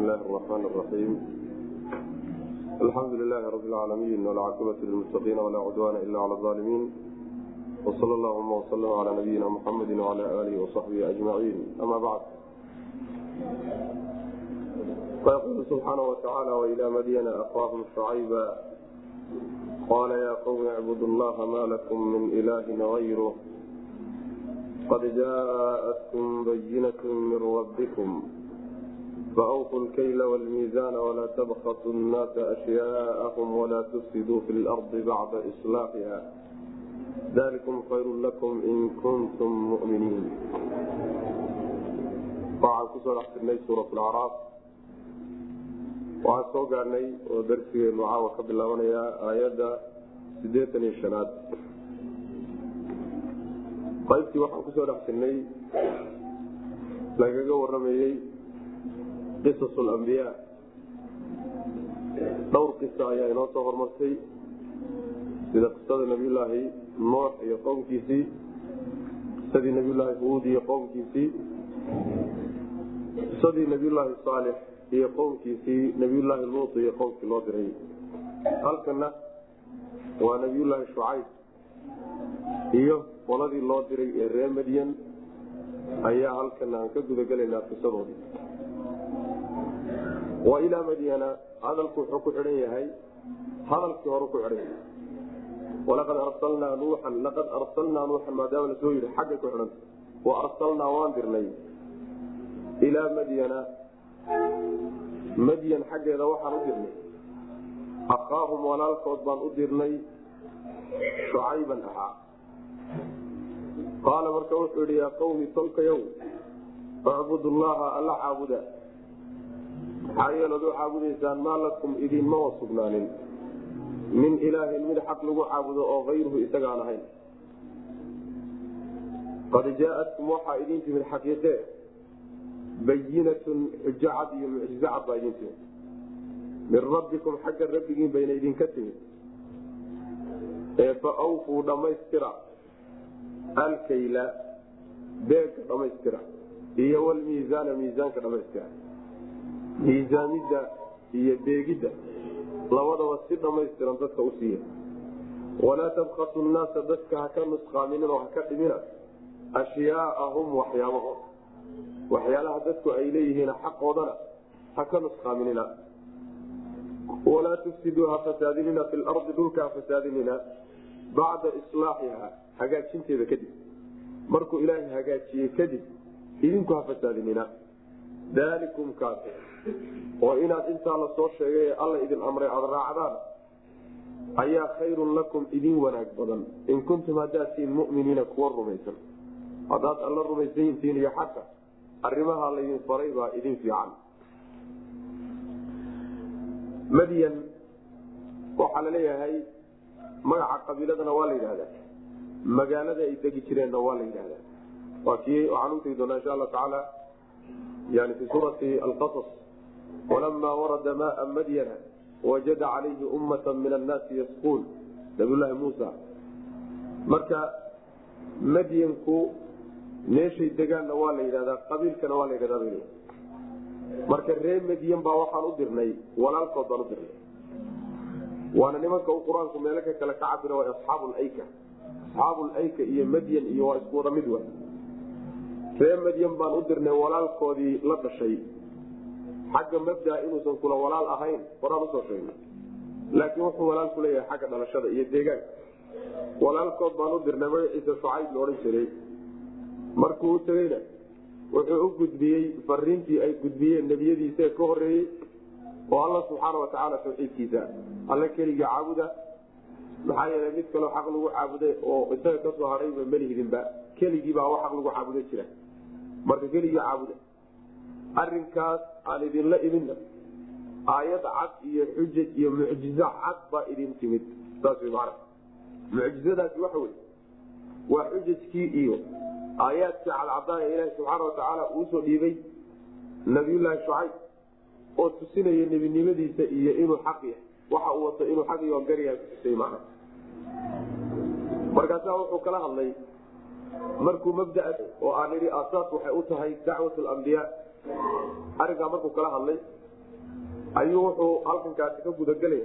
الله الرحمن الرحيم الحمد لله رب العالمين والعاقبة للمتقين ولا عدوان إلا على الظالمين وصلى اللهم وسلم على نبينا محمد وعلى آله وصحبه أجمعين أما بعد فيقول سبحانه وتعالى وإلى مدين أخاهم شعيبا قال يا قوم اعبدوا الله ما لكم من إله غيره قد جاءتكم بينة من ربكم فأوفوا الكيل والميزان ولا تبخسوا الناس أشياءهم ولا تفسدوا في الأرض بعد إصلاحها ذلكم خير لكم إن كنتم مؤمنين waxaan kusoo dhex jirnay suurat lacraaf waxaan soo gaadhnay oo darsigeenu caawa ka bilaabanayaa aayadda siddeetan iyo shanaad qaybtii waxaan kusoo dhex jirnay lagaga waramayey qisas lambiyaa dhowr qisa ayaa inoo soo hormartay sida qisada nabiyulaahi nuux iyo qowmkiisii qisadii nabiyulaahi huud iyo qowmkiisii qisadii nabiyulaahi saalix iyo qowmkiisii nabiyulaahi luut iyo qowmkii loo diray halkana waa nabiyulaahi shucayb iyo qoladii loo diray ee reer madyan ayaa halkana aan ka gudagelaynaa qisadoodii wa ilaa madyana hadalku wuxuu ku xidhan yahay hadalkii hore ku xidhan yahay walaqad arsalnaa nuuxan laqad arsalnaa nuuxan maadaama lasoo yidhi xaggay ku xidhanta wa arsalnaa waan dirnay ilaa madyana madyan xaggeeda waxaan u dirnay akhaahum walaalkood baan u dirnay shucayban ahaa qaala marka wuxuu yidhi yaa qawmi tolkayow icbudu llaha alla caabuda maxaa yeelood u caabudaysaan maa lakum idinmama sugnaanin min ilaahin mid xaq lagu caabudo oo kayruhu isagaan ahayn qad jaaatkum waxaa idin timid xaqiiqe bayinatun xujo cad iyo mucjizo cad baa idin timid min rabbikum xagga rabbigiin bayna idinka timid ee fa awfuu dhammaystira alkayla beegka dhammaystira iyo walmiisaana miisaanka dhammaystira miisaamidda iyo beegidda labadaba si dhammaystiran dadka u siiya walaa tabkasu nnaasa dadka haka nusqaaminin oo haka dhimina ashyaaahum waxyaabahooda waxyaalaha dadku ay leeyihiin xaqoodana haka nusqaaminina walaa tufsiduu ha fasaadinina fi lardi dhulka ha fasaadinina bacda islaaxiha hagaajinteeda kadib markuu ilaahay hagaajiyey kadib idinku ha fasaadinina daalikum kaas oo inaad intaa la soo sheegay ee alla idin amray aada raacdaan ayaa khayrun lakum idin wanaag badan in kuntum haddaad tihiin muminiina kuwa rumaysan haddaad alla rumaysanyihiin iyo xaqa arrimaha laydin faray baa idin fiican madyan waxaa la leeyahay magaca qabiiladana waa la yidhahdaa magaalada ay degi jireenna waa la yidhahdaa waa kii waxaan utegi doonaa insha allahu tacaala yani fi suurati alqasas walamaa warada maaa madyana wajada calayhi ummata min annaasi yasquun nabiyulaahi muusa marka madyanku meeshay degaanna waa la yidhahdaa qabiilkana waa la yidhahdaa bay marka reer madyan baa waxaan u dirnay walaalkood baan u dirnay waana nimanka u qur-aanku meelo ka kale ka cabira waa asxaabulayka asxaabulayka iyo madyan iyo waa isku wada mid wa reer madyan baan u dirnay walaalkoodii la dhashay xagga mabdaa inuusan kula walaal ahayn horaan usoo sheegnay laakiin wuxuu walaal ku leeyahay xagga dhalashada iyo deegaanka walaalkood baan u dirnay magaciisa shucayb la odhan jiray markuu u tegeyna wuxuu u gudbiyey fariintii ay gudbiyeen nebiyadiisae ka horeeyey oo alla subxaana watacaala tawxiidkiisa alla keligii caabuda maxaa yeelay mid kaloo xaq lagu caabuday oo isaga kasoo hadhayba melihidinba keligiibaa xaq lagu caabuda jira marka keligii caabuda arinkaas aan idinla iminna aayad cad iyo xujaj iyo mucjizo cad baa idin timid saas man mucjizadaasi waxa wey waa xujajkii iyo aayaadkii cadcadaan ee ilaahi subxaana watacaala uusoo dhiibay nabiyulaahi shucayb oo tusinaya nebinimadiisa iyo inuu xaq yahay waxa uu wato inuu xaq iyo garyaha kutusay man markaasaa wuxuu kala hadlay markuu mabdaa oo aan idhi asaas waxay u tahay dacwat lambiyaa arrinkaa markuu kala hadlay ayuu wuxuu halkankaasi ka gudagelaya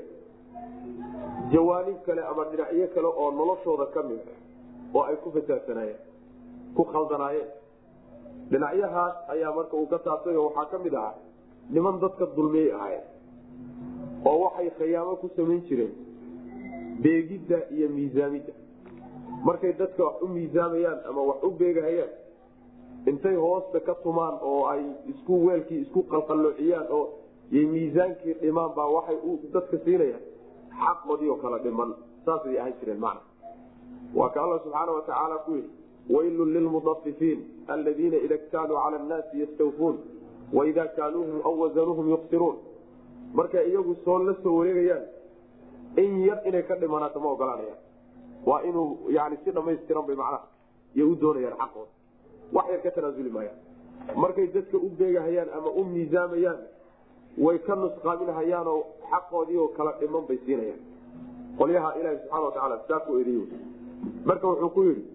jawaanib kale ama dhinacyo kale oo noloshooda ka mid oo ay ku fasaadsanaayeen ku khaldanaayeen dhinacyahaas ayaa marka uu ka taabtay oo waxaa ka mid ahaa niman dadka dulmiyey ahaayeen oo waxay khiyaamo ku samayn jireen beegidda iyo miisaamidda markay dadka wax u miisaamayaan ama wax u beegahayaan intay hoosta ka tumaan oo ay isku weelkii isku qalqalloociyaan oo y miisaankii dhimaan baa waxay dadka siinayaan xaqoodii oo kala dhiman saasay ahaan jireen macna waa ka alla subxaana watacaala ku yidhi waylun lilmudafifiin aladiina ida ktaaluu cala annaasi yastawfuun waida kaaluuhum aw wasanuuhum yuksiruun markay iyagu soo la soo wareegayaan in yar inay ka dhimanaato ma ogolaanayaan waa inuu yani si dhamaystiran bay macnaha iyo u doonayaan xaqooda wax yar ka tanaasuli maayaan markay dadka u beegahayaan ama u miisaamayaan way ka nusqaaminahayaanoo xaqoodii oo kala dhiman bay siinayaan qolyaha ilaahi subxana watacaala saa ku eriy marka wuxuu ku yidhi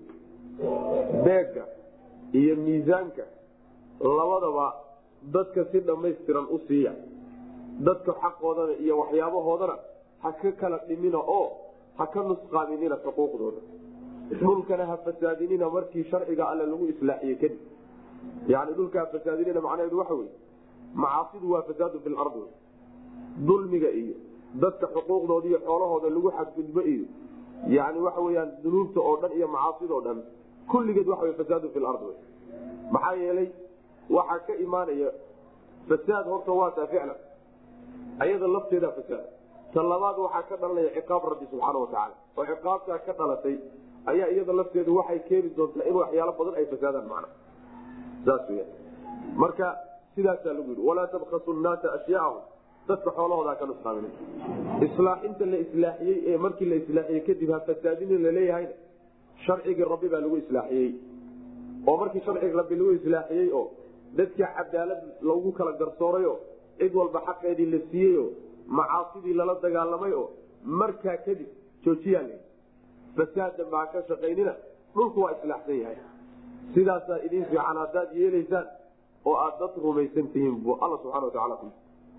beegga iyo miisaanka labadaba dadka si dhammaystiran u siiya dadka xaqoodana iyo waxyaabahoodana ha ka kala dhimina oo ha ka nusqaaminina xuquuqdooda dhulkana ha fasaadinina markii sharciga alle lagu islaaxiye kadib yani dhulka ha fasaadinina macnaheedu waxa wey macaasidu waa fasaadu fi lardi dulmiga iyo dadka xuquuqdooda iyo xoolahooda lagu xadgudbo iyo yani waxa weyaan dunuubta oo dhan iyo macaasidoo dhan kulligeed waxa fasaadu fi lardi maxaa yeelay waxaa ka imaanaya fasaad horta waataa ficlan ayada lafteeda fasaad ta labaad waxaa ka dhalanaya ciqaab rabbi subxaana watacaala oo ciqaabtaa ka dhalatay ayaa iyada lafteedu waxay keeni doontaa in waxyaalo badan ay fasaadaan macna saas weya marka sidaasaa lagu yidhi walaa tabkasu nnaasa ashyaahum dadka xoolahooda ka nusqaamin islaaxinta la islaaxiyey ee markii la islaaxiyey kadib ha fasaadinin laleeyahayna sharcigii rabbi baa lagu islaaxiyey oo markii sharcigi rabbi lagu islaaxiyey oo dadka cadaalad lagu kala garsooray oo cid walba xaqeedii la siiyey oo macaasidii lala dagaalamay oo markaa kadib joojiyaa l fasaadan baa ka shaqaynina dhulku waa islaaxsan yahay sidaasaa idin fiican haddaad yeelaysaan oo aad dad rumaysan tihiin bu alla subxana wataala ku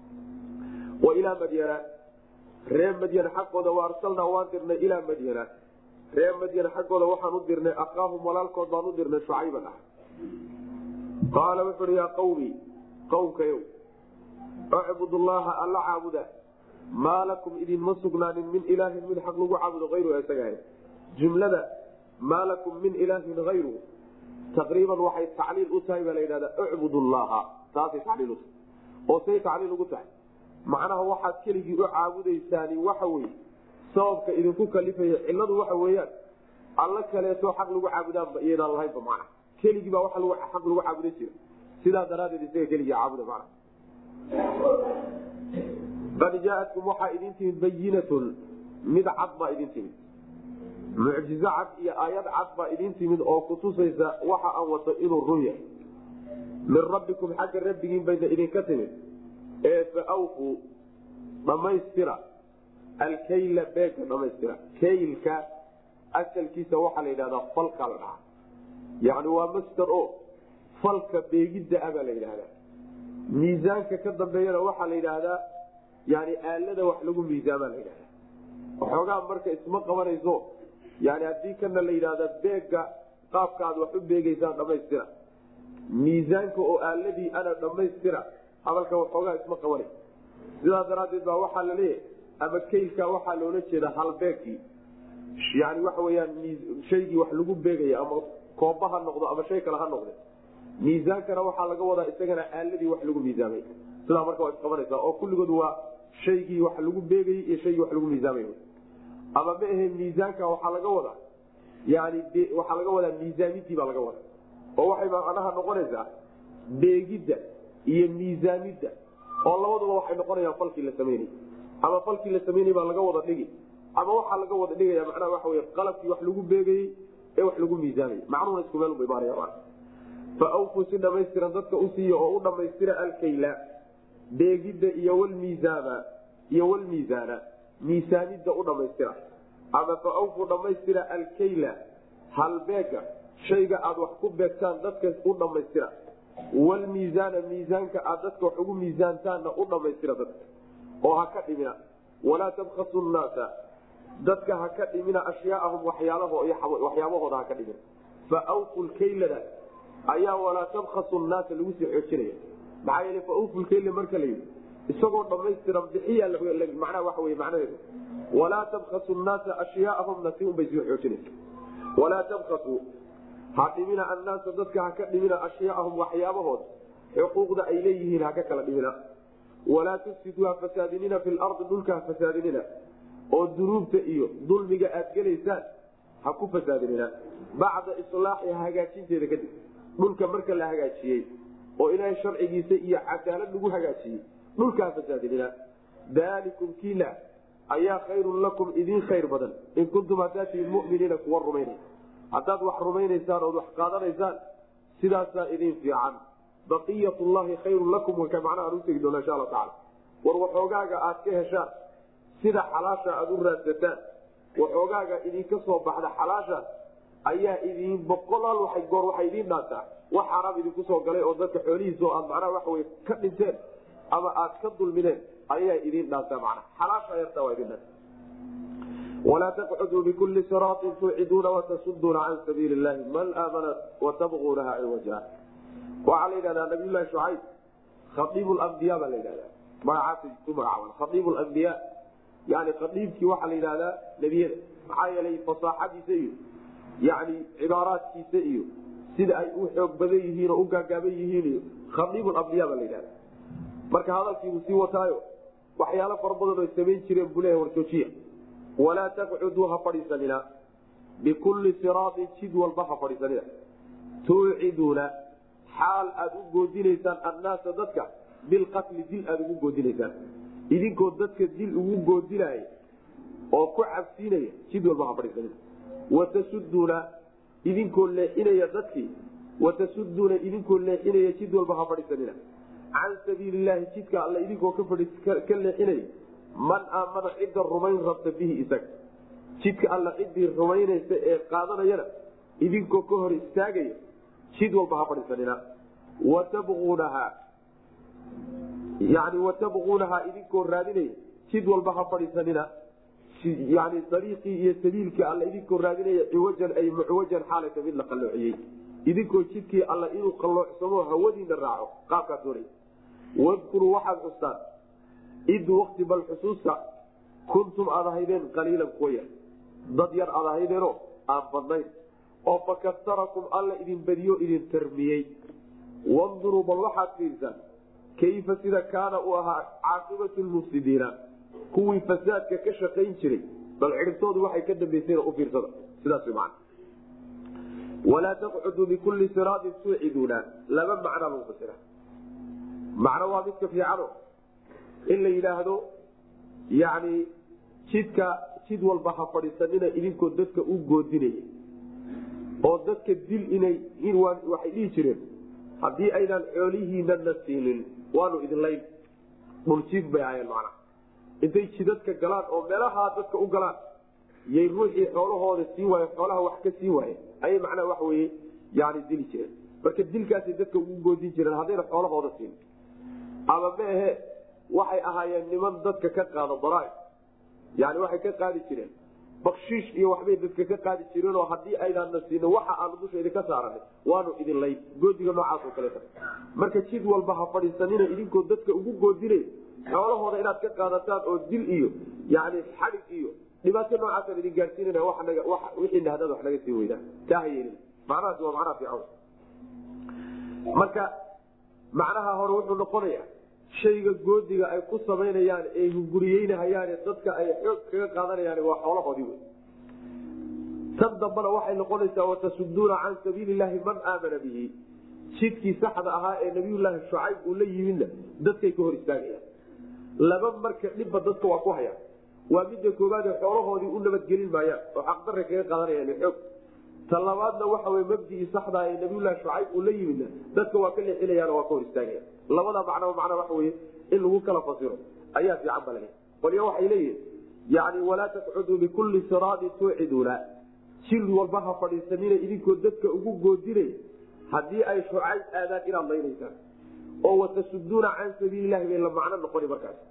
wa ilaa madyana ree madyana xaggooda wa arsalnaa waan dirnay ilaa madyana ree madyana xaggooda waxaan u dirnay akaahum walaalkood baan u dirnay shucayban ah qaala wuxu uhi yaa qawmi qowmkayow acbud llaha alla caabuda maa lakum idinma sugnaanin min ilaahin mid xaq lagu caabudo ayru isaga ahayd jumlada maa lakum min ilaahin ayru taqriiban waxay tacliil u tahay baa la yidhahdaa ucbud llaha taasay tacliil utahay oo say tacliil ugu tahay macnaha waxaad keligii u caabudaysaani waxa weye sababka idinku kalifaya ciladu waxa weeyaan alla kaleeto xaq lagu caabudaanba iyaydaan lahaynba macna keligii baa waa xaq lagu caabudan jira sidaa daraadeed isaga keligii caabuda macna qad jaaatkum waxaa idin timid bayinatun mid cad baa idin timid mucjizo cad iyo aayad cad baa idin timid oo kutusaysa waxa aan wato inuu run yahay min rabbikum xagga rabbigiin bayna idinka timid ee faawfuu dhammaystira alkayla beegka dhamaystira kaylka asalkiisa waxaa la yidhahdaa falka la dhahaa yani waa master o falka beegidda a baa la yidhahdaa miisaanka ka dambeeyana waxaa la yidhaahdaa yani aalada wax lagu miisaamaa la yidhahda waxoogaa marka isma qabanayso yani haddii kana la yidhahda beegga qaabka aad wax u beegeysaan dhamaystira miisaanka oo aaladii ana dhamaystira hadalka waxoogaa isma qabanay sidaa daraadeed baa waxaa la leeyahay ama kaylka waxaa loola jeeda halbeegkii yani waxa weyaan shaygii wax lagu beegaya ama kooba ha noqdo ama shay kale ha noqde miisaankana waxaa laga wadaa isagana aaladii wax lagu miisaamay sidaa marka waa isqabanaysa oo kulligood waa shaygii wax lagu beegayey iyo shaygii wax lagu miisaamay ama ma ahe miisaanka waxaa laga wadaa yani waxaa laga wadaa miisaamidii baa laga wadaa oo waxay macnaha noqonaysaa beegidda iyo miisaamidda oo labaduba waxay noqonayaan falkii la samaynay ama falkii la samaynay baa laga wada dhigi ama waxaa laga wada dhigaya macnaha waxa wey qalabkii wax lagu beegayey ee wax lagu miisaamayy macnuhuna isku meel ba imaanaya faawfuu si dhamaystiran dadka u siiya oo u dhammaystira alkayla beegidda iyo wlmiisaana iyo wlmiisaana miisaanidda u dhammaystira ama faawfuu dhammaystira alkayla halbeega shayga aad wax ku beegtaan dadka u dhammaystira wlmiisaana miisaanka aad dadka wax ugu miisaantaanna u dhammaystira dadka oo ha ka dhimina walaa tabkasu nnaasa dadka ha ka dhimina ashyaaahum waxyaabahooda ha ka dhimina faawfu lkaylada ayaa walaa tabkasu nnaasa lagu sii xoojinaya maxaa yeele faawfu lkayla marka la yidhi isagoo dhamaystiran bixiya macnaha waxa wey macnaheedu walaa tabkasu nnaasa ashyaaahumna si unbay sii xoojinaysa walaa tabkasu ha dhimina annaasa dadka ha ka dhimina ashyaahum waxyaabahooda xuquuqda ay leeyihiin ha ka kala dhimina walaa tufsiduu ha fasaadinina fi lardi dhulka ha fasaadinina oo dunuubta iyo dulmiga aad gelaysaan ha ku fasaadinina bacda islaaxi hagaajinteeda kadib dhulka marka la hagaajiyey oo ilaahay sharcigiisa iyo cadaalad lagu hagaajiyey dhulka ha fasaadinina daalikum kiila ayaa khayrun lakum idiin khayr badan in kuntum haddaad tihiin muminiina kuwa rumaynay haddaad wax rumaynaysaan ood wax qaadanaysaan sidaasaa idin fiican baqiyat llahi khayrun lakum waka macnaha aan utegi doona insha alla tacala war waxoogaaga aad ka heshaan sida xalaasha aad u raadsataan waxoogaaga idinka soo baxda xalaasha ayaa idin boqolaal waa goor waxay idiin dhaantaa wax xaaraam idinku soo galay oo dadka xoolihiisa oo aad macnaha waxa wey ka dhinteen ama aad ka dulmineen ayaa idiin dhaantaa macnaha xalaasha yartaa waa idin dhaanta walaa taqcuduu bikulli siraatin tuuciduuna watasuduuna can sabiili llahi man aamana watabquunaha ciwaja waxaa la yidhahdaa nabiylahi shucayb khaiib lambiya baa la yidhahdaa magacaasa ku magacaaban khaiib lambiya yani khaiibkii waxaa la yidhahdaa nebiyada maxaa yeelay fasaaxadiisa iyo yani cibaaraadkiisa iyo sida ay u xoog badan yihiin oo u gaagaaban yihiin iyo khaiib lambiya baa la yidhahda marka hadalkiibuu sii wataayo waxyaalo fara badan oy samayn jireen buu leeyahay warjoojiya walaa taqcuduu ha fadhiisanina bikulli siraatin jid walba ha fadhiisanina tuuciduuna xaal aad u goodinaysaan annaasa dadka bilqatli dil aad ugu goodinaysaan idinkoo dadka dil ugu goodinaya oo ku cabsiinaya jid walba ha fadhiisanina watasuduuna idinkoo leexinaya dadkii watasuduuna idinkoo leexinaya jid walba ha fadhiisanina can sabiili llahi jidka alla idinkoo ka leexinaya man aamana cidda rumayn rabta bihi isaga jidka alla ciddii rumaynaysa ee qaadanayana idinkoo ka hor istaagaya jid walba ha fadhiisanina watabquunahaa yani watabquunahaa idinkoo raadinaya jid walba ha fadhiisanina yani dariiqii iyo sabiilkii alla idinkoo raadinaya ciwajan ay mucwajan xaalata mid la qalloociyey idinkoo jidkii alla inuu qalloocsamo hawadiina raaco qaabkaas doonay wadkuruu waxaad xustaan id wakti bal xusuusta kuntum aad ahaydeen qaliilan kuwa yar dad yar aad ahaydeenoo aan badnayn oo fakastarakum alla idin badiyo idin tarmiyey wanduruu bal waxaad fiirsaan kayfa sida kaana uu ahaa caaqibatu lmufsidiina kuwii fasaadka ka shaqayn jiray bal cidhibtoodu waxay ka dambaysayna u fiirsada sidaas man walaa taqcuduu bikulli siraatin tuuciduuna laba macnaa lagu fasira macno waa midka fiicano in la yidhaahdo yani jidka jid walba ha fadhiisanina idinkoo dadka u goodinaya oo dadka dil inay waxay dhihi jireen haddii aynaan xoolihiinana siinin waanu idinlayn dhuljiif bay ahayeen macnaha intay jidadka galaan oo meelahaa dadka u galaan yay ruuxii xoolahooda sii waaye xoolaha wax ka sii waaye ayay macnaha wax weye yani dili jireen marka dilkaasay dadka ugu goodin jireen haddayna xoolahooda siin ama meehe waxay ahaayeen niman dadka ka qaada daraaib yani waxay ka qaadi jireen bakshiish iyo waxbay dadka ka qaadi jireenoo haddii aynaana siino waxa aanu dusha idinka saaranay waanu idin layn goodiga noocaasoo kaleeta marka jid walba ha fadhiisanina idinkoo dadka ugu goodinay xoolahooda inaad ka qaadataan oo dil iyo yani xadig iyo dhibaato noocaasaan idin gaadsiinana wixiina hadaad wax naga sii weydaan taa ha yeelin macnahaasi waa macnaha fiican marka macnaha hore wuxuu noqonayaa shayga goodiga ay ku samaynayaan ee hunguriyeynahayaan dadka ay xoog kaga qaadanayaan waa xoolahoodii wey tan dambana waxay noqonaysaa watasuduuna can sabiili llahi man aamana bihi jidkii saxda ahaa ee nabiyulaahi shucayb uu la yimidna dadkay ka hor istaagayaan laba marka dhibba dadka waa ku hayaan waa midda koobaade xoolahoodii u nabadgelin maayaan oo xaqdarra kaga qaadanayaan xoog ta labaadna waxa wey mabdii saxda ee nabiyulahi shucayb uu la yimidna dadka waa ka leexinayaan waa ka hor istaagayaan labada macnaba macnaa waxa wey in lagu kala fasiro ayaa fiican ba laga qolyo waxay leeyihin yani walaa taqcuduu bikulli siraadin tuuciduuna jil walba ha fadhiisanina idinkoo dadka ugu goodinay haddii ay shucayb aadaan inaad laynaysaan oo watasuduuna can sabiililahi bay la macno noqoni markaas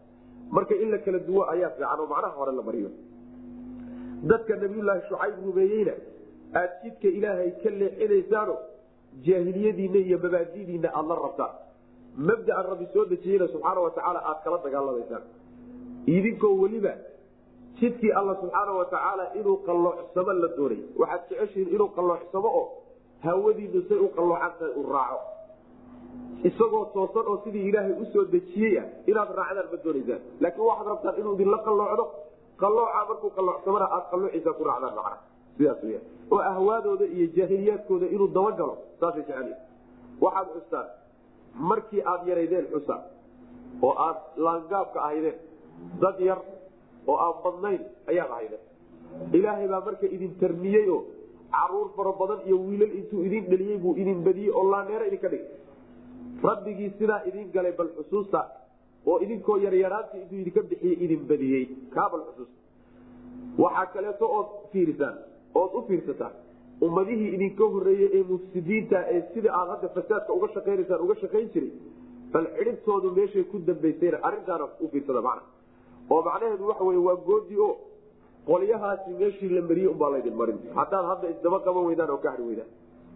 marka in la kala duwo ayaa fiican oo macnaha hore la mariyo dadka nabiyulaahi shucayb rumeeyeyna aad jidka ilaahay ka leexinaysaano jaahiliyadiinna iyo mabaadidiinna aada la rabtaan mabdaan rabbi soo dejiyeyna subxaana watacaala aad kala dagaalamaysaan idinkoo weliba jidkii alla subxaana watacaala inuu qalloocsamo la doonay waxaad jeceshihiin inuu qalloocsamo oo hawadiinu say u qalloocan tahay u raaco isagoo toosan oo sidii ilaahay usoo dejiyey ah inaad raacdaan ma doonaysaan laakiin waxaad rabtaan inuu idinla qalloocdo qallooca markuu qalloocsamana aad qalloociisa ku raacdaan macna sidaas weya oo ahwaadooda iyo jaahiliyaadkooda inuu dabagalo saasay jecel waxaad xustaan markii aad yaraydeen xusa oo aad laangaabka ahaydeen dad yar oo aan badnayn ayaad ahaydeen ilaahay baa marka idin tarmiyey oo caruur fara badan iyo wiilal intuu idin dheliyey buu idin badiyey oo laaneero idinka dhigay rabbigii sidaa idin galay bal xusuusta oo idinkoo yaryaraanta intuu idinka bixiyey idin badiyey kaa bal xusuusta waxaa kaleeto ood fiirisaan ood u fiirsataan ummadihii idinka horeeyey ee mufsidiinta ee sida aad hadda fasaadka uga shaqaynaysaan uga shaqayn jiray bal cidhibtoodu meeshay ku dambaysayna arrintaana u fiirsada macna oo macnaheedu waxa wey waa goodi o qolyahaasi meeshii la mariyey umbaa laydin marin haddaad hadda isdaba qaban weydaan oo ka hari weydaan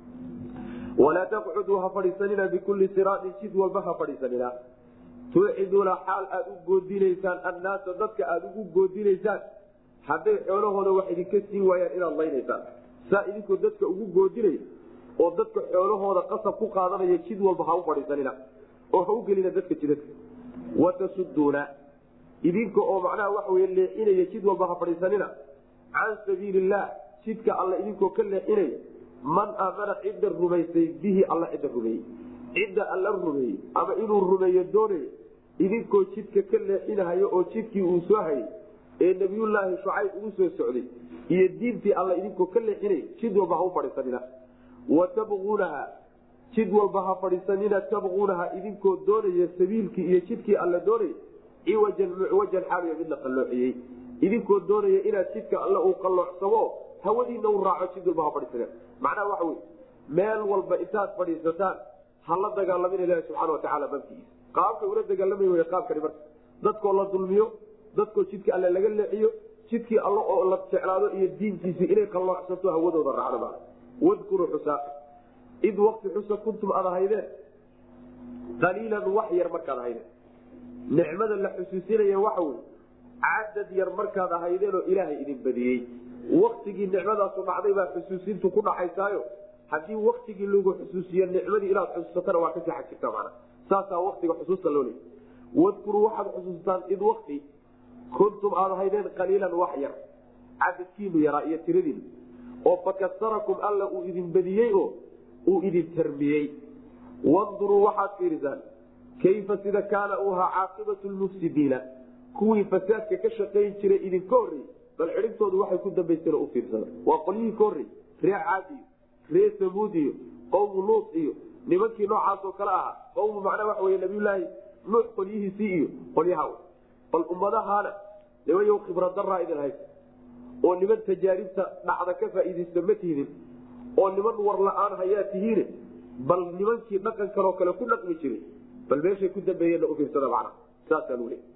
walaa taqcuduu ha fadhiisanina bikulli siraatin jid walba ha fadhiisanina tuuciduuna xaal aad u goodinaysaan annaasa dadka aad ugu goodinaysaan hadday xoolahooda wax idinka siin waayaan inaad laynaysaan saa idinkoo dadka ugu goodinaya oo dadka xoolahooda qasab ku qaadanaya jid walba ha u fadhiisanina oo ha u gelina dadka jidadka watasuduuna idinka oo macnaha waxa wey leexinaya jid walba ha fadhiisanina can sabiili illah jidka alla idinkoo ka leexinaya man aamana cidda rumaysay bihi alla cidda rumeeyey cidda alla rumeeyey ama inuu rumeeyo doonayo idinkoo jidka ka leexinahayo oo jidkii uu soo hayay ee nabiyullaahi shucayb ugu soo socday iyo diintii alla idinkoo ka leexinay jid walba ha u fadhiisanina wa tabquunaha jid walba ha fadhiisanina tabquunaha idinkoo doonaya sabiilkii iyo jidkii alla doonaya ciwajan mucwajan xaaliyo mid la qalloociyey idinkoo doonaya inaad jidka alle uu qalloocsamo hawadiina u raaco jid walba ha fadhiisana macnaha waxa wey meel walba intaad fadhiisataan ha la dagaalamin ilahi subxana watacaala babkiisa qaabkay ula dagaalamay w qaabkani marka dadkoo la dulmiyo dadkoo jidka alle laga leexiyo jidkii alle oo la jeclaado iyo diintiisii inay qalloocsato hawadooda raacdo ma wadkuruu xusaa id wakti xusa kuntum aad ahaydeen qaliilan wax yar markaad ahaydeen nicmada la xusuusinaya waxa wey cadad yar markaad ahaydeenoo ilaahay idin badiyey waktigii nicmadaasu dhacday baa xusuusintu ku dhaxaysaayo haddii waktigii lagu xusuusiyo nicmadii inaad xusuusatana waa kasii xag jirta mana saasaa waktiga xusuusta loo leey wadkuruu waxaad xusuustaan id wakti kuntum aad ahaydeen qaliilan wax yar cadadkiinu yaraa iyo tiradiinu oo fakasarakum alla uu idin badiyey oo uu idin tarmiyey wanduruu waxaad fiirisaan kayfa sida kaana uu ahaa caaqibatu lmufsidiina kuwii fasaadka ka shaqayn jiray idinka horreeyey bal cidhibtoodu waxay ku dambaysteen u fiirsada waa qolyihii ka horrey ree caad iyo ree samuud iyo qowmu luut iyo nimankii noocaasoo kale ahaa qowmu macnaa waxa wey nabiyulaahi nuux qolyihiisii iyo qolyaha bal ummadahaana nimayow khibradaraa idin haysa oo niman tajaaribta dhacda ka faa'iidaysta ma tihidin oo niman war la-aan hayaa tihiine bal nimankii dhaqan kaloo kale ku dhaqmi jiray bal meeshay ku dambeeyeenna u fiirsada macnaha saasaa luu leey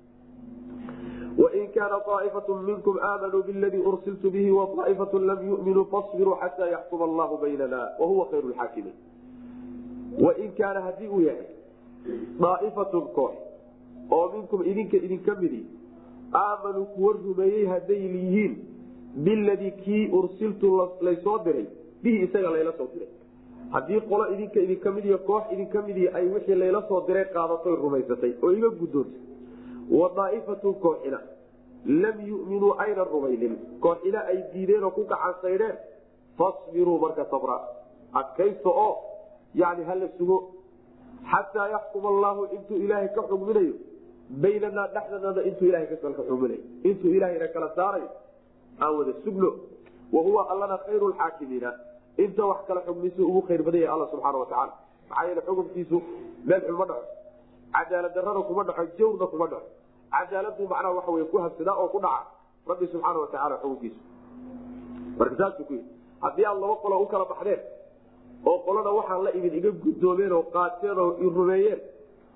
wain kaana aaifatu minkum aamanuu biladii ursiltu bihi waaaifatu lam yuminuu fasbiruu xataa yaxkuma allahu baynana wahuwa khayru lxaakimiin wain kaana haddii uu yahay daa'ifatun koox oo minkum idinka idinka midi aamanuu kuwa rumeeyey hadday yihiin biladii kii ursiltu laysoo diray bihi isaga layla soo diray haddii qolo idinka idinka mid iyo koox idinka midi ay wixii layla soo diray qaadatoy rumaysatay oo iga guddoontay wa daa'ifatun kooxina lam yuminuu aynan rumaynin kooxina ay diideen oo ku gacansaydheen fasbiruu marka sabra adkaysta oo yani hala sugo xataa yaxkuma allaahu intuu ilaahay ka xugminayo baynanaa dhexdanada intuu ilahay ka xugminayo intuu ilaahayna kala saarayo aan wada sugno wahuwa allana khayru lxaakimiina inta wax kala xugmisu ugu khayr badan yahay alla subxaana watacaala maxaa yeele xukunkiisu meel xun ma dhaco cadaalad darana kuma dhaco jawrna kuma dhaco cadaaladu macnaha waxa wey ku habsadaa oo ku dhaca rabbi subxaana watacaala xukunkiisu marka saasuu ku yidhi haddii aad laba qolo u kala baxdeen oo qolona waxaan la imid iga guddoomeen oo qaateen oo i rumeeyeen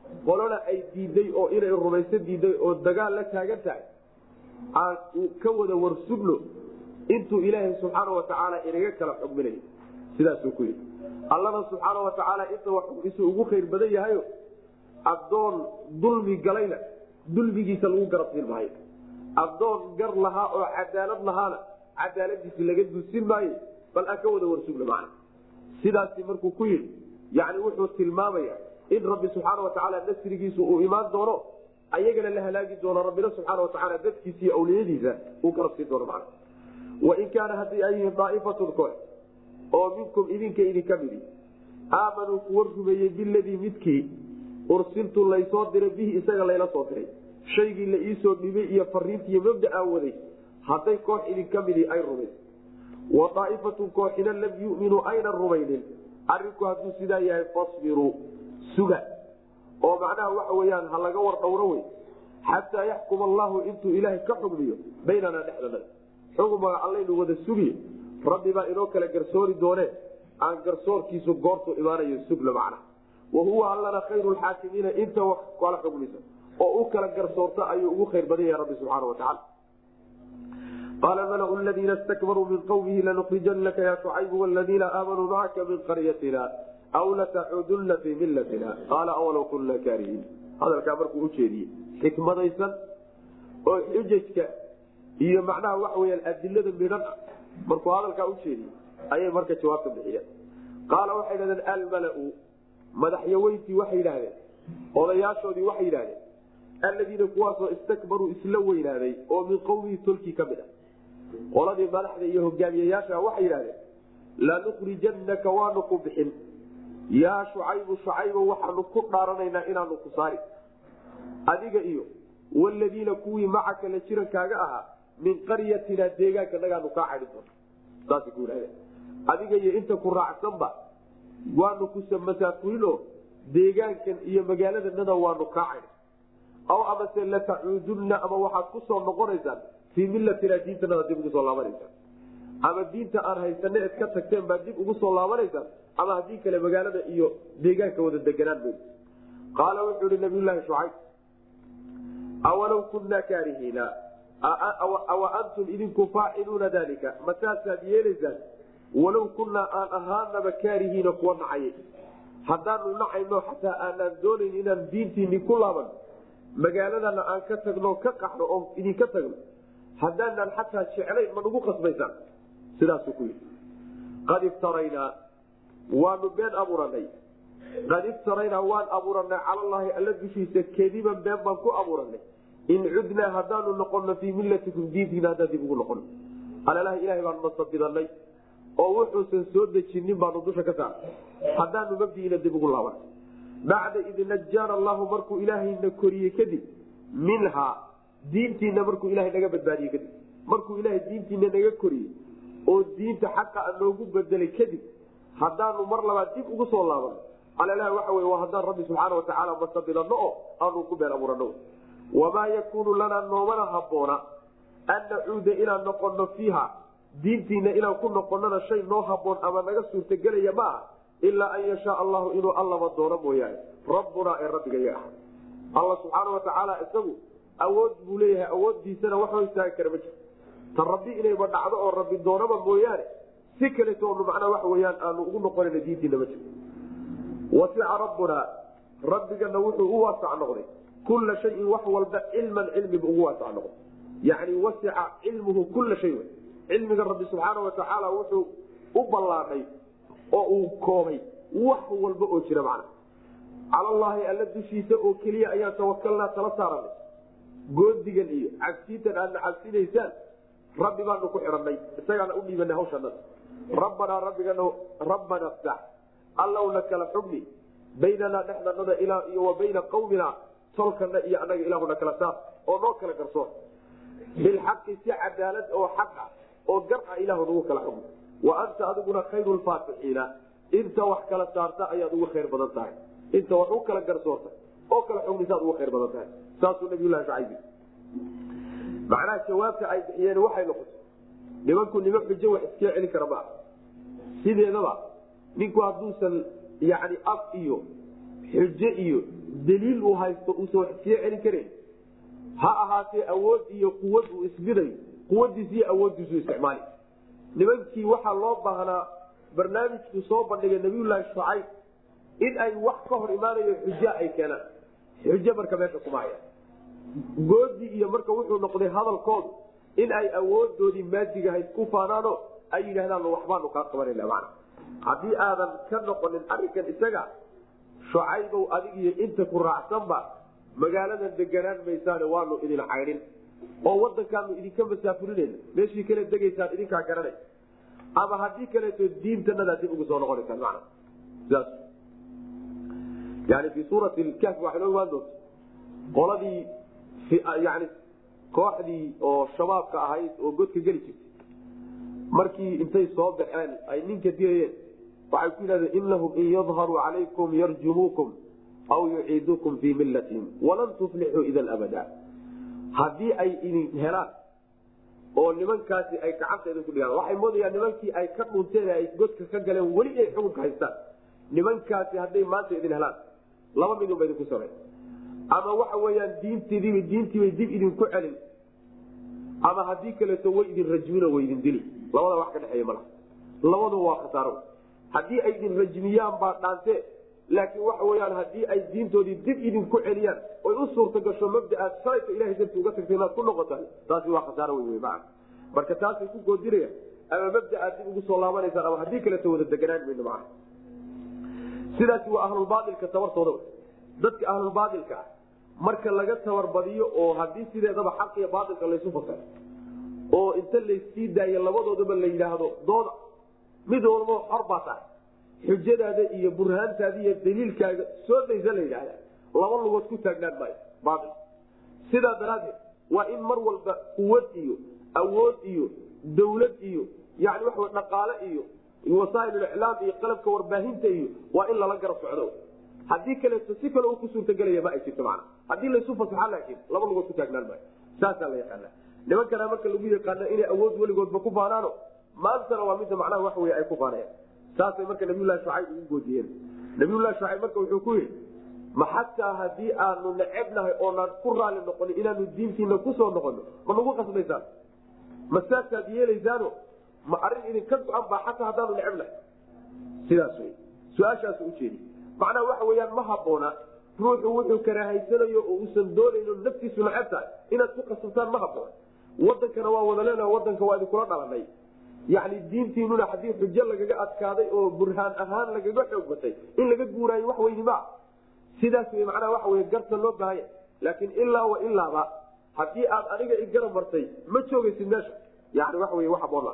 qolona ay diiday oo inay rumayso diiday oo dagaal la taagan tahay aan ka wada warsugno intuu ilaahay subxaana watacaala inaga kala xugminayo sidaasuu ku yidhi allana subxaana watacaala inta wax xugmisu ugu khayr badan yahayo addoon dulmi galayna dulmigiisa lagu garabsiin maayo addoon gar lahaa oo cadaalad lahaana cadaaladiisi laga dusin maayo bal aan ka wada warsugno macna sidaasi markuu ku yidhi yani wuxuu tilmaamaya in rabbi subxaana watacaala nasrigiisu uu imaan doono ayagana la halaagi doono rabbina subxaana watacaala dadkiisa iyo awliyadiisa uu garabsiin doono macna wain kaana haddii ay yihiin daa'ifatun koox oo minkum idinka idinka midi aamanuu kuwa rumeeyey biladii midkii ursiltu laysoo diray bihi isaga layla soo diray shaygii la iisoo dhibay iyo fariintiiyo mabda'aa waday hadday koox idinka midi ay rumays wa daa'ifatun kooxina lam yuminuu aynan rumaynin arinku hadduu sidaa yahay fasbiruu suga oo macnaha waxa weyaan ha laga war dhowro wey xataa yaxkuma allahu intuu ilaahay ka xugmiyo baynanaa dhexdana xugmaga allaynu wada sugiyo rabbi baa inoo kala garsoori doone aan garsoorkiisu goortu imaanayo sugna macna wa huwa allana khayru lxaakimiina inta wax kala xugmisa oo u kala garsoorta ayuu ugu khayr badan yahay rabbi subxaana watacaala qaala malau ladiina stakbaruu min qawmihi lanukhrijanaka ya shucaybu waladiina aamanuu macaka min qaryatina aw lataxudunna fii millatina qaala awalow kunna kaarihiin hadalkaa markuu ujeediyey xikmadaysan oo xujajka iyo macnaha waxa weyaan adilada midhan ah markuu hadalkaa ujeediyey ayay marka jawaabta bixiyeen qaala waxay dhahdeen almalau madaxyaweyntii waxay yidhaahdeen odayaashoodii waxay yidhahdeen alladiina kuwaasoo istakbaruu isla weynaaday oo min qowmihi tolkii ka mid ah qoladii madaxda iyo hogaamiyayaasha waxay yidhahdeen lanukhrijannaka waanu ku bixin yaa shucaybu shucaybo waxaanu ku dhaaranaynaa inaanu ku saari adiga iyo waladiina kuwii macaka la jirankaaga ahaa min qaryatina deegaanka nagaanu kaa cadhi doona saasay ku yidhahdeen adiga iyo inta ku raacsanba waanu ku masaafurinoo deegaankan iyo magaaladanada waanu kaa cadhi aw amase latacuudunna ama waxaad ku soo noqonaysaan fii millatina diintanada dib ugu soo laabanaysaan ama diinta aan haysane ed ka tagteen baa dib ugu soo laabanaysaan ama haddii kale magaalada iyo deegaanka wada deganaan mayso qaala wuxuu ihi nabiyulaahi shucayb awalow kunaa kaarihiina awa antum idinku faaciluuna dalika mataasaad yeelaysaan walow kunaa aan ahaanaba kaarihiina kuwa nacayay haddaanu nacayno xataa aanaan doonayn inaan diintiini ku laaban magaaladana aan ka tagno ka qaxno oo idinka tagno haddaanaan xataa jeclayn ma nagu qasbaysaan sidaasuu ku yidhi qad iftaraynaa waanu been abuuranay qad iftaraynaa waan abuuranay calallaahi alla dushiisa kadiban been baan ku abuuranay in cudnaa haddaanu noqono fii millatikum diintiina haddaan dib ugu noqono alalaha ilahay baanu nasabidanay oo wuxuusan soo dejinin baanu dusha ka saarnay haddaanu mabdiina dib ugu laaban bacda id najaana allahu markuu ilaahayna koriyey kadib minhaa diintiina markuu ilahay naga badbaadiyey kadib markuu ilahay diintiina naga koriyey oo diinta xaqa a noogu bedelay kadib haddaanu mar labaad dib ugu soo laabano alalaha waxa wey waa haddaan rabbi subxaana watacaala masabidano oo aanu ku been abuurano wamaa yakuunu lanaa noomana habboona an nacuuda inaan noqono fiiha diintiina inaan ku noqonana shay noo haboon ama naga suurtagelaya ma aha ilaa an yashaa allahu inuu allaba doono mooyaane rabbunaa ee rabbiga ya ah alla subxaana watacaala isagu awood buu leeyahay awooddiisana wax hor istaagi kara ma jiro ta rabbi inayba dhacdo oo rabbi doonaba mooyaane si kaletoonu macnaa waxa weyaan aanu ugu noqonayna diintiina ma jiro wasica rabbunaa rabbigana wuxuu u waasac noqday kula shayin wax walba cilman cilmiba ugu waasac noqday yani wasica cilmuhu kula shay cilmiga rabbi subxaana watacaala wuxuu u ballaadhay oo uu koobay wax walba oo jira macna calallaahi alla dushiisa oo keliya ayaan tawakalnaa tala saaranay goodigan iyo cabsiintan aadna cabsinaysaan rabbi baanu ku xidhanay isagaana u dhiibanay hawshanada rabbanaa rabbigana rabbana ftax allowna kala xugni baynanaa dhexdanada ilaa iyo wa bayna qawmina tolkana iyo annaga ilaahuna kala saar oo noo kala garsoor bilxaqi si cadaalad oo xaq ah oo gar ah ilahu nagu kala xugni wa anta adiguna khayru lfaatixiina inta wax kala saarta ayaad ugu khayr badan tahay inta wax u kala garsoorta oo kala xugnisaad ugu khayr badan tahay saasuu nabiylahi shacayb macnaha jawaabta ay bixiyeen waxay noqotay nimanku nima xujo wax iskaga celin kara maaha sideedaba ninku hadduusan yani af iyo xujo iyo daliil uu haysto uusan wax sii celin karin ha ahaatee awood iyo quwad uu isbidayo quwadiis iyo awooddiisu isticmaali nimankii waxaa loo baahnaa barnaamijkuu soo bandhigay nabiyullaahi shucayb in ay wax ka hor imaanayo xujo ay keenaan xujo marka meesha kuma haya goodii iyo marka wuxuu noqday hadalkoodu in ay awoodoodii maadigahayd ku faanaano ay yidhahdaan waxbaanu kaa qabanayna mana haddii aadan ka noqonin arrinkan isaga shucaybow adig iyo inta ku raacsanba magaaladan deganaan maysaane waanu idin caydhin oo wadankaanu idinka masaafurinayna meeshii kale degaysaan idinkaa garanay ama haddii kaleeto diintanada dib ugu soo noqonaysaan mana sidaas yani fii suurati kahfi waxay noo imaan doonta qoladii yani kooxdii oo shabaabka ahayd oo godka geli jirtay markii intay soo baxeen ay ninka dilayeen waxay ku yidhahdeen inahum in yadharuu calaykum yarjumuukum aw yuciidukum fii millatihim walan tuflixuu idan abada haddii ay idin helaan oo nimankaasi ay gacanta idinku dhigaan waxay moodayaan nimankii ay ka dhunteen ay godka ka galeen weli ay xukunka haystaan nimankaasi hadday maanta idin helaan laba midunba idinku samey ama waxa weyaan diintidiiba diintiibay dib idinku celin ama haddii kaleeto way idin rajmino way idin dili labada wax ka dhexeeya mala labadu waa khasaaro haddii ay idin rajmiyaan baa dhaante laakiin waxa weyaan haddii ay diintoodii dib idinku celiyaan oy u suurta gasho mabdaaad shalayta ilahay darti uga tagta inaad ku noqotaan taasi waa khasaaro wey maa marka taasay ku goodinayaan ama mabdaaad dib ugu soo laabanaysaan ama haddii kaleeto wada deganaan mayno maa sidaasi waa ahlulbaailka tabartooda dadka ahlulbaailka ah marka laga tabarbadiyo oo haddii sideedaba xaq iyo baailka laysu fasay oo inta laysii daayo labadoodaba la yidhaahdo dooda mid walbo xor baa tahay xujadaada iyo burhaantaada iyo daliilkaaga soo daysa la yidhaahda laba lugood ku taagnaan maayo baail sidaa daraaddeed waa in mar walba quwad iyo awood iyo dawlad iyo yani waxa dhaqaale iyo wasaailliclaam iyo qalabka warbaahinta iyo waa in lala garab socdo haddii kaleeto si kale uu ku suurtagelaya ma ay jirto mana haddii laysu fasaxa laakiin laba lugood ku taagnaan maayo saasaa la yaqaana nimankana marka lagu yaqaana inay awood weligoodba ku faanaano maantana waa midda macnaha wax wey ay ku faanayaan saasay marka nabiyulahi shucayb ugu goodiyeen nabiyulahi shucayb marka wuxuu ku yidhi ma xataa haddii aanu necebnahay oonaan ku raali noqonin inaanu diintiina kusoo noqono ma nagu qasbaysaan ma saasaad yeelaysaano ma arrin idinka go-an baa xataa haddaanu necebnahay sidaas wey su-aashaasu ujeedi macnaha waxa weyaan ma haboona ruuxu wuxuu karaahaysanayo oo uusan doonayno naftiisu neceb tahay inaad ku qasabtaan ma haboona wadankana waa wada leena wadanka waa idinkula dhalanay yani diintiinuna haddii xujo lagaga adkaaday oo burhaan ahaan lagaga xoog batay in laga guuraayo wax weyni maa sidaas wey macnaha waxa wey garta loo baahanya laakiin ilaa wa ilaaba haddii aad aniga igarab martay ma joogaysid meesha yani waxa wey wax haboona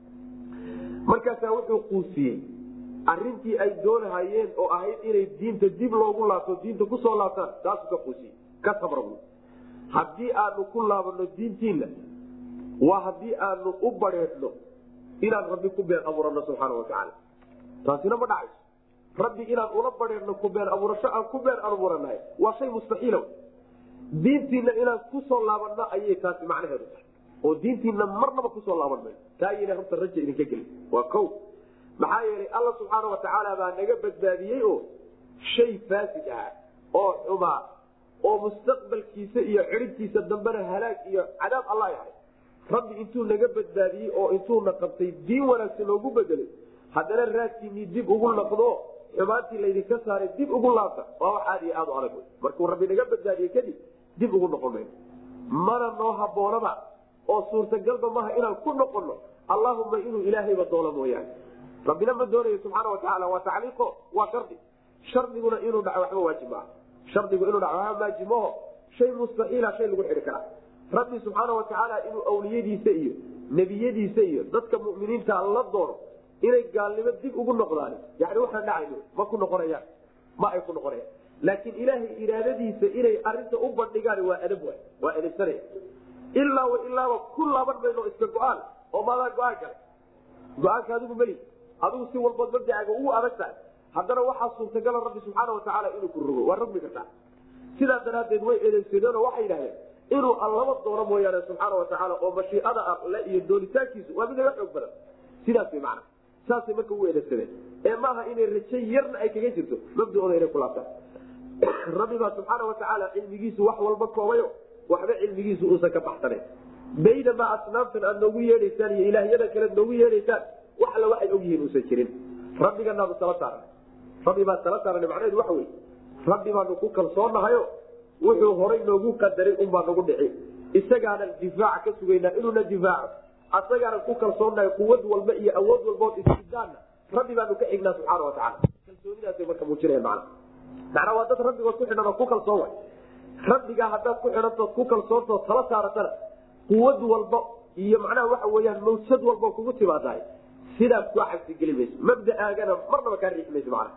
markaasaa wuxuu quusiyey arintii ay doonahayeen oo ahayd inay diinta dib loogu laabto diinta kusoo laabtaan taasuu ka quusiyey ka sabra haddii aanu ku laabano diintiina waa haddii aanu u bareedno inaan rabbi ku been abuurano subxaana watacaala taasina ma dhacayso rabbi inaan ula bareedno ku been abuurasho aan ku been abuuranahay waa shay mustaxiila diintiina inaan kusoo laabanno ayay taasi macnaheedu tahay oo diintiina marnaba kusoo laaban mayo taa ayayna horta raja idinka gelin waa ko maxaa yeelay alla subxaana watacaala baa naga badbaadiyey oo shay faasid ah oo xumaa oo mustaqbalkiisa iyo ciribtiisa dambena halaag iyo cadaab alla yahay rabbi intuu naga badbaadiyey oo intuuna qabtay diin wanaagsan loogu bedelay haddana raadkiinii dib ugu naqdo xumaantii laydinka saaray dib ugu laabta waa wax aad iyo aad u adag markuu rabbi naga badbaadiyey kadib dib ugu noqon mayno mana noo haboonaba oo suurtagalba maha inaan ku noqono allahuma inuu ilaahayba doono mooyaane rabbina ma doonayo subxaana watacaala waa tacliiqo waa shardi shardiguna inuu dhaco waxba waajib maaha shardigu inuu dhaco waxba waajib maho shay mustaxiila shay lagu xidhi karaa rabbi subxaana watacaala inuu awliyadiisa iyo nebiyadiisa iyo dadka muminiinta la doono inay gaalnimo dib ugu noqdaan yani waxaan dhacayn ma ku noqonayaan ma ay ku noqonayaan laakiin ilaahay iraadadiisa inay arinta u bandhigaan waa adab wa waa edabsanaya ilaa wa ilaaba ku laaban mayno iska go-aan oo maadaa go-aan kale go-aanka adigu meli adigu si walbood mabdacaaga ugu adag tahay haddana waxaa suurtagala rabbi subxaana watacaala inuu ku rogo waa rogmi kartaa sidaa daraaddeed way eedeysadeenoo waxay yidhahdeen inuu allaba doono mooyaane subxaana watacaala oo mashiicada alle iyo doonitaankiisu waa mid laga xoog badan sidaas way macana saasay marka u eedeysadeen ee maaha inay raje yarna ay kaga jirto mabdacooda inay ku laabtaan rabbibaa subxaana watacaala cilmigiisu wax walba koobayo waxba cilmigiisu uusan ka baxsanayn baynamaa asnaamtan aad noogu yeedhaysaan iyo ilaahyada kale noogu yeedhaysaan wax alla waxay ogyihiin uusan jirin rabbiganaanu tala saaran rabbi baa tala saaran macnaheedu waxa wey rabbi baanu ku kalsoonahayo wuxuu horay noogu qadaray unbaa nagu dhici isagaanan difaaca ka sugaynaa inuuna difaaco asagaanan ku kalsoonahay quwad walba iyo awood walbaoo istidaanna rabbi baanu ka xignaa subxaana watacaala kalsoonidaasay marka muujinaya macna macnaa waa dad rabbigood ku xidhan oo ku kalsoon way rabbigaa haddaad ku xidhantood ku kalsoontood tala saaratana quwad walba iyo macnaha waxa weyaan mawjad walbao kugu timaadahay sidaas kua xabsigeli mayso mabdaaagana marnaba kaa riixi mayso macna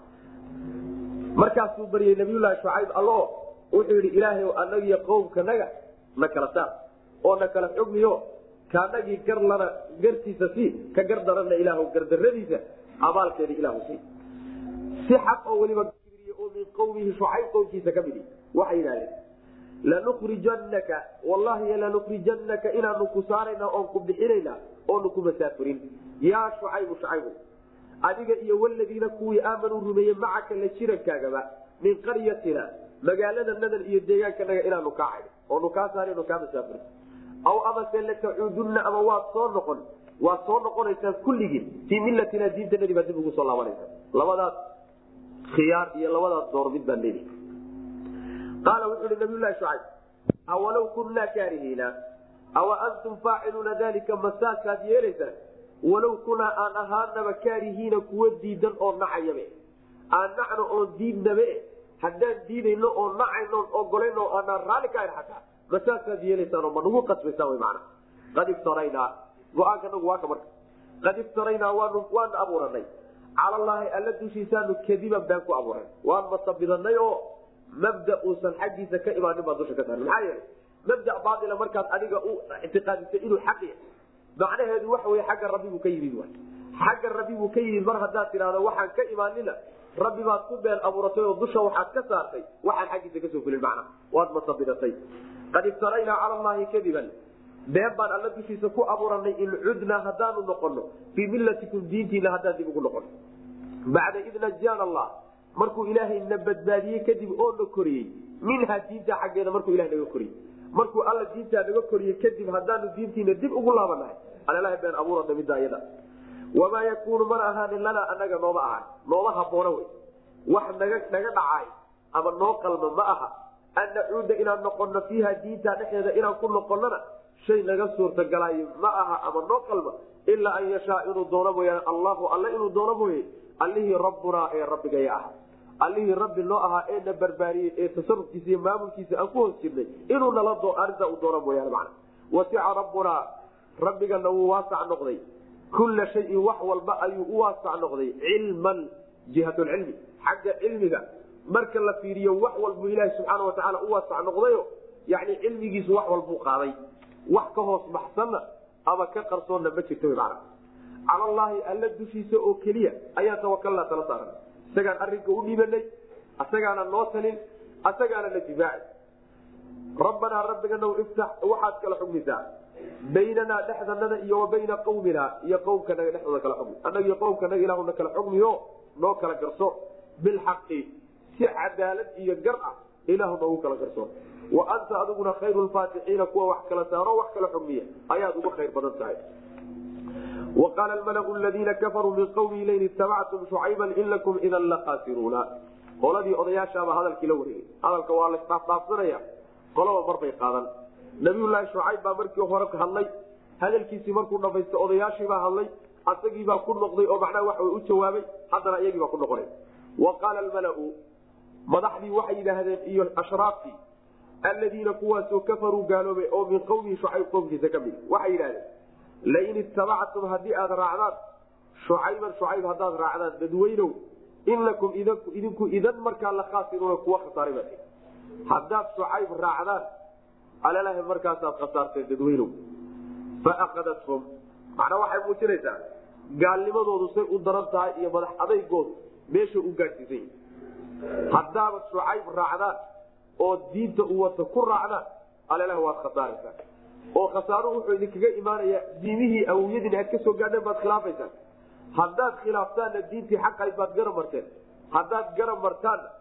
markaasuu baryay nabiyullaahi shucayb allo wuxuu yidhi ilaahay anagiyo qowmkanaga na kala saar oo na kala xugmiyo kaanagii gar lana gartiisa sii ka gar daranna ilaah gardaradiisa abaalkeeda ilahu sii si xaq oo weliba oo min qowmihi shucayb qowmkiisa ka midi waxay yidhahdeen lanukrijanaka wallahi lanukrijanaka inaanu ku saarayna oon ku bixinayna oonu ku masaafurin yaa shucaybu shucaybu adiga iyo waladiina kuwii aamanuu rumeeyey macaka la jirankaagaba min qaryatina magaalada nadan iyo deegaankanaga inaanu kaa caydh oonu kaa saarno kaa masaafurin aw amase latacuudunna ama waad soo noqon waad soo noqonaysaan kulligiin fii millatina diintanadii baa dib ugu soo laabanaysa labadaas khiyaar iyo labadaas door mid baan leedahay qaala wuxuu hi nabiylahi shucayb awalow kunnaa kaarihiina awa antum faaciluuna dalika masaasaad yeelaysaan walow kunaa aan ahaanaba kaarihiina kuwa diidan oo nacayabe aan nacno oon diidnabe haddaan diidayno oo nacayno ogolayno oo aanaan raalli ka ayn xataa masaasaad yeelaysaan oo ma nagu qasbaysaan wy macana qad iftaraynaa go-aanka nagu waa ka marka qad iftaraynaa waanu waana abuuranay cala allaahi alla dushiisaanu kadiban baan ku abuuran waan masabidanay oo mabda uusan xaggiisa ka imaanin baan dusha ka saarnay maxaa yeelay mabda baaila markaad adiga u ictiqaadisay inuu xaq yahay macnaheedu waxa wey xagga rabbi buu ka yimid wa xagga rabbi buu ka yimid mar haddaad tidhahdo waxaan ka imaanina rabbi baad ku been abuuratay oo dusha waxaad ka saartay waxaan xaggiisa kasoo fulin macna waad masabidatay qad iftaraynaa cala allahi kadiban been baan alla dushiisa ku abuuranay in cudnaa haddaanu noqono fii millatikum diintiina haddaan dib ugu noqono bacda id najaana allah markuu ilaahay na badbaadiyey kadib oo na koriyey minhaa diinta xaggeeda markuu ilaha naga koriyey markuu alla diintaa naga koriyey kadib haddaanu diintiina dib ugu laabanahay alalaha been abuurana midda iyada wamaa yakuunu mana ahaanin lanaa anaga nooma ahaan nooma haboona wey wax naga naga dhacaay ama noo qalma ma aha an nacuuda inaan noqono fiiha diinta dhexeeda inaan ku noqonona shay naga suurtagalaayo ma aha ama noo qalma ilaa an yashaa inuu doono mooyaane allahu alle inuu doono mooye allihii rabbunaa ee rabbigaya ah allihii rabbi noo ahaa ee na barbaariyey ee tasarufkiisa iyo maamulkiisa aan ku hoos jirnay inuu nala arintaa u doono mooyaane macna wasica rabbunaa rabbigana wuu waasac noqday kulla shayin wax walba ayuu u waasac noqday cilman jihatulcilmi xagga cilmiga marka la fiiriyo wax walbuu ilaahi subxaana watacaala u waasac noqdayo yani cilmigiisu wax walbuu qaaday wax ka hoos baxsanna ama ka qarsoonna ma jirta wy macna cala allaahi alla dushiisa oo keliya ayaan tawakalnaa tala saaran isagaan arrinka u dhibanay asagaana noo talin asagaana na difaaci rabbanaa rabbigana iftax waxaad kala xugmisaa baynanaa dhexdanada iyo wa bayna qawminaa iyo qowmkanaga dhexdooda kala xugmi annaga iyo qowmkanaga ilaahuna kala xugmiyo noo kala garso bilxaqi si cadaalad iyo gar ah ilaahu noogu kala garso wa anta adiguna khayru lfaatixiina kuwa wax kala saaro wax kala xugmiya ayaad uga khayr badan tahay وqاl اmلأ الذiina kafaruu min qwmi lain itabactum شhucayba in lakum ida laqaasiruuna qoladii odayaashaaba hadalkii la wareegay hadalka waa lasdhaafdhaafsanaya qolaba marbay qaadan nabiyulaahi shucayb baa markii hore hadlay hadalkiisii markuu dhamaysta odayaashiibaa hadlay asagiibaa ku noqday oo macnaha waxa u jawaabay haddana iyagiibaa ku noqonay wa qaala almalau madaxdii waxay yidhaahdeen iyo ashraaftii aladiina kuwaasoo kafaruu gaaloobay oo min qowmihi shucayb qowmkiisa ka mid waxay yidhahdeen lain itabactum haddii aad raacdaan shucayban shucayb haddaad raacdaan dadweynow inakum idinku idan markaa la khaasiruuna kuwa khasaaray baa haddaad shucayb raacdaan alalaha markaasaad khasaarteen dadweynow faakadathum macnaa waxay muujinaysaa gaalnimadoodu say u daran tahay iyo madax adaygoodu meesha u gaadhsiisan yahi haddaabad shucayb raacdaan oo diinta u wata ku raacdaan alalaha waad khasaaraysaa oo khasaaruhu wuxuu idinkaga imaanaya diimihii awowyadiin aad ka soo gaadheen baad khilaafaysaan haddaad khilaaftaanna diintii xaqayd baad garab marteen haddaad garab martaanna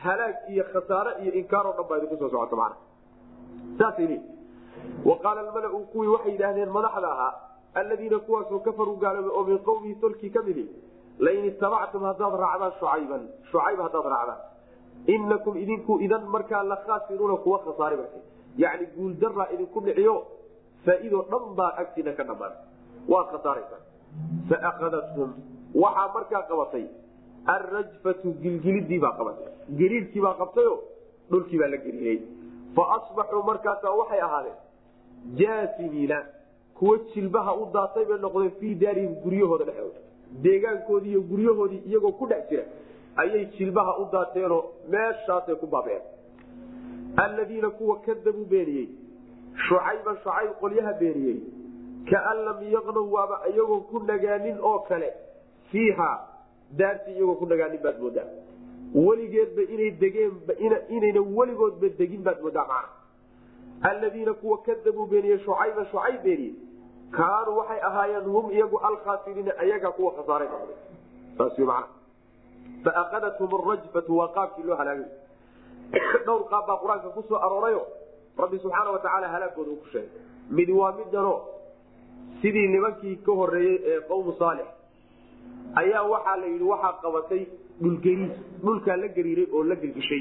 halaag iyo khasaare iyo inkaaroo dhan baa idinku soo socota mana saasay leeyi wa qaala almalau kuwii waxay yidhaahdeen madaxda ahaa aladiina kuwaasoo kafaruu gaaloobay oo min qowmihi tolkii ka midi lain itabactum haddaad raacdaan shucayban shucayb haddaad raacdaan inakum idinku idan markaa la khaasiruuna kuwa khasaari marka yacni guuldaraa idinku dhiciyo faa-idoo dhan baa agtiina ka dhammaan waad khasaaraysaa faakadathum waxaa markaa qabatay alrajfatu gilgilidii baa qabatay gariirkii baa qabtayo dhulkii baa la gariirey fa asbaxuu markaasaa waxay ahaadeen jaasimiina kuwa jilbaha u daatay bay noqdeen fii daarihim guryahooda dhexdooda deegaankoodii iyo guryahoodii iyagoo ku dhex jira ayay jilbaha u daateenoo meeshaasay ku baabeen alladiina kuwa kadabuu beeniyey shucayban shucayb qolyaha beeniyey kaan lam yaqnow waaba iyagoo ku nagaanin oo kale fiiha daartii iyagoo ku nagaanin baad moodaa weligeedba inay degeenba inayna weligoodba degin baad moodaa macana alladiina kuwa kadabuu beeniyey shucayban shucayb beeniyey kaanuu waxay ahaayeen hum iyagu alkhaasiriina ayagaa kuwa khasaaray noqday saas wy macana faakadathum arajfatu waa qaabkii loo halaagay dhowr qaab baa qur-aanka ku soo aroorayo rabbi subxaana watacaala halaagooda uu ku sheegay mid waa midano sidii nimankii ka horeeyey ee qowmu saalix ayaa waxaa la yidhi waxaa qabatay dhulgariis dhulkaa la gariiray oo la gelgishay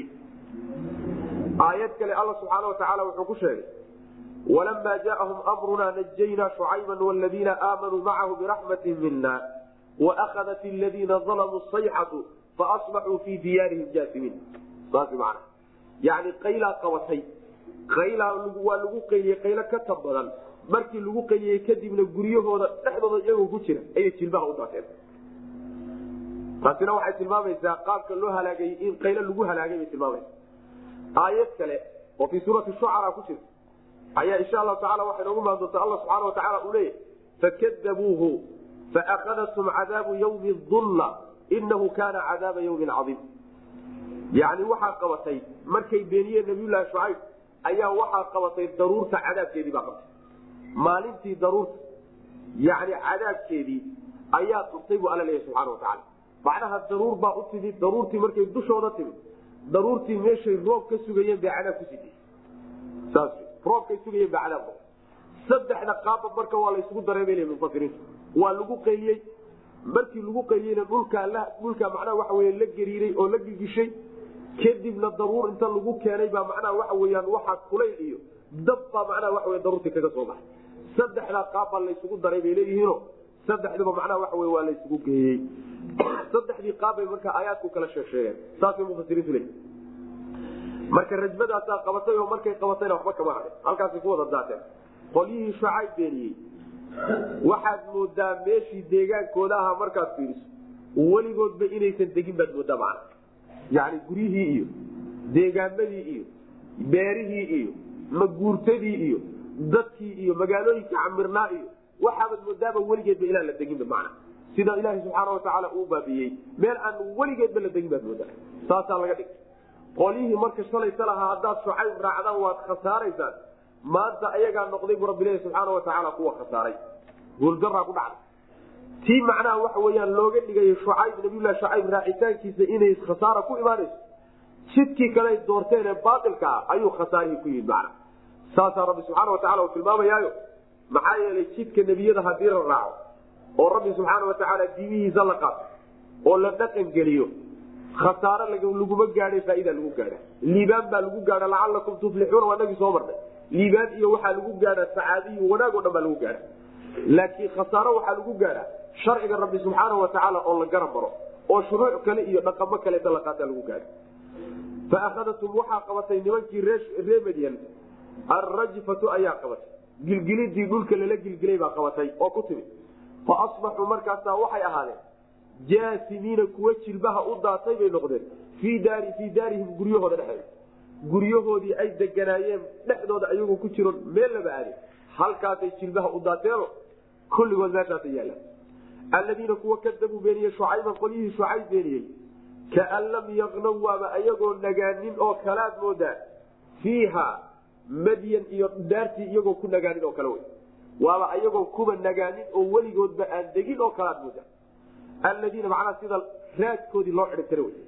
aayad kale alla subxaana watacaala wuxuu ku sheegay walamaa jaaahum amrunaa najaynaa shucayba wladiina aamanuu macahu biraxmatin mina waakadat ladiina dalamuu sayxatu faasbaxuu fii diyaarihim jaasimiin saas man yani qaylaa qabatay qaylaa waa lagu qayliyey qaylo ka tab badan markii lagu qayliyey kadibna guryahooda dhexdooda iyagoo ku jira ayay jilbaha u daateen taasina waxay tilmaamaysaa qaabka loo halaagayey in qaylo lagu halaagay bay tilmaamaysa aayad kale oo fii suurati shucara ku jirta ayaa insha allahu tacala waxay noogu maan doontaa alla subxana watacaala uu leeyahy fakadabuuhu faakadathum cadaabu yawmi dulla inahu kaana cadaaba yawmin cadiim yani waxaa qabatay markay beeniyeen nabiyullaahi shucayb ayaa waxaa qabatay daruurta cadaabkeedii baa qabtay maalintii daruurta yani cadaabkeedii ayaa qabtay buu alla leeyahy subxana watacaala macnaha daruur baa u timid daruurtii markay dushooda timid daruurtii meeshay roob ka sugayeen bay cadaab ku sidii saas roobkay sugayeen baa cadaab saddexda qaaba marka waa laysugu dareemay mufasiriinta waa lagu qayliyey markii lagu qayliyeyna dhulkaa dhulkaa macnaha waxa wey la gariiray oo la gigishay kadibna daruur inta lagu keenay baa macnaha waxa weyaan waxaa kulayl iyo dab baa macnaha waxa wey daruurtii kaga soo baxay saddexdaa qaab baa laysugu daray bay leeyihiino saddexdiba macnaha waxa wey waa laysugu geeyey saddexdii qaab bay marka aayaadku kala sheeg sheegeen saasay mufasiriintu leeyihi marka rajmadaasaa qabatay oo markay qabatayna waxba kama hadhin halkaasay ku wada daateen qolyihii shucayb beeniyey waxaad moodaa meeshii deegaankooda ahaa markaad fiiriso weligoodba inaysan degin baad moodaa macna yani guryihii iyo deegaamadii iyo beerihii iyo maguurtadii iyo dadkii iyo magaalooyinka camirnaa iyo waxaabaad moodaaba weligeedba inaan la deginba macna sida ilaaha subxaana watacaala uu baabiyey meel aan weligeedba la degin baad moodaa saasaa laga dhigay qolyihii marka shalayta lahaa haddaad shucayb raacdaan waad khasaaraysaan maanta ayagaa noqday bu rabbilahi subxaana watacaala kuwa khasaaray guuldaraa ku dhacday tii macnaha waxa weyaan looga dhigay shucayb nabiylahi shucayb raacitaankiisa inay khasaara ku imaanayso jidkii kale doorteen ee baailka ah ayuu khasaarihii ku yimid macna saasaa rabbi subxaana watacala uu tilmaamayaayo maxaa yeelay jidka nebiyada hadii la raaco oo rabbi subxaana watacaala diimihiisa la qaato oo la dhaqan geliyo khasaare laguma gaadhay faaida lagu gaadha liibaan baa lagu gaadha lacalakum tuflixuuna waa nagii soo marnay liibaan iyo waxaa lagu gaadha sacaadiyo wanaag o dhan baa lagu gaadha laakiin khasaaro waxaa lagu gaadha sharciga rabbi subxaana watacaala oo la garab maro oo shuruuc kale iyo dhaqamo kaleeta la qaata lagu gaadha fa akhadatum waxaa qabatay nimankii ree madyan alrajfatu ayaa qabatay gilgilidii dhulka lala gilgilay baa qabatay oo ku timid fa asbaxuu markaasaa waxay ahaadeen jaasimiina kuwa jilbaha u daatay bay noqdeen fii daari fii daarihim guryahooda dhexeeda guryahoodii ay deganaayeen dhexdooda ayagoo ku jiro meel laba aade halkaasay jilbaha u daateeno kulligood meeshaasa yaalaan alladiina kuwa kadabuu beeniyey shucayban qolyihii shucayb beeniyey kaan lam yaqnow waaba ayagoo nagaanin oo kalaad moodaa fiiha madyan iyo daartii iyagoo ku nagaanin oo kale wey waaba ayagoo kuba nagaanin oo weligoodba aan degin oo kalaad moodaa alladiina macnaha sida raadkoodii loo xidhibtira wey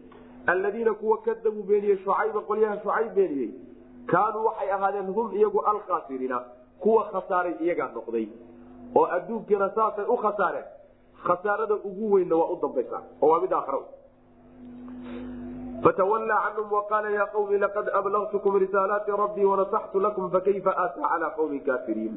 alladiina kuwa kadabuu beeniyey shucayba qolyaha shucayb beeniyey kaanuu waxay ahaadeen hum iyagu alkhaasiriina kuwa khasaaray iyagaa noqday oo adduunkiina saasay u khasaareen khasaarada ugu weynna waa u dambaysa oo waa mid aakhra fatawallaa canhum waqaala yaa qawmi laqad ablagtukum risaalaati rabbii wanasaxtu lakum fakayfa aataa calaa qawmin kaafiriin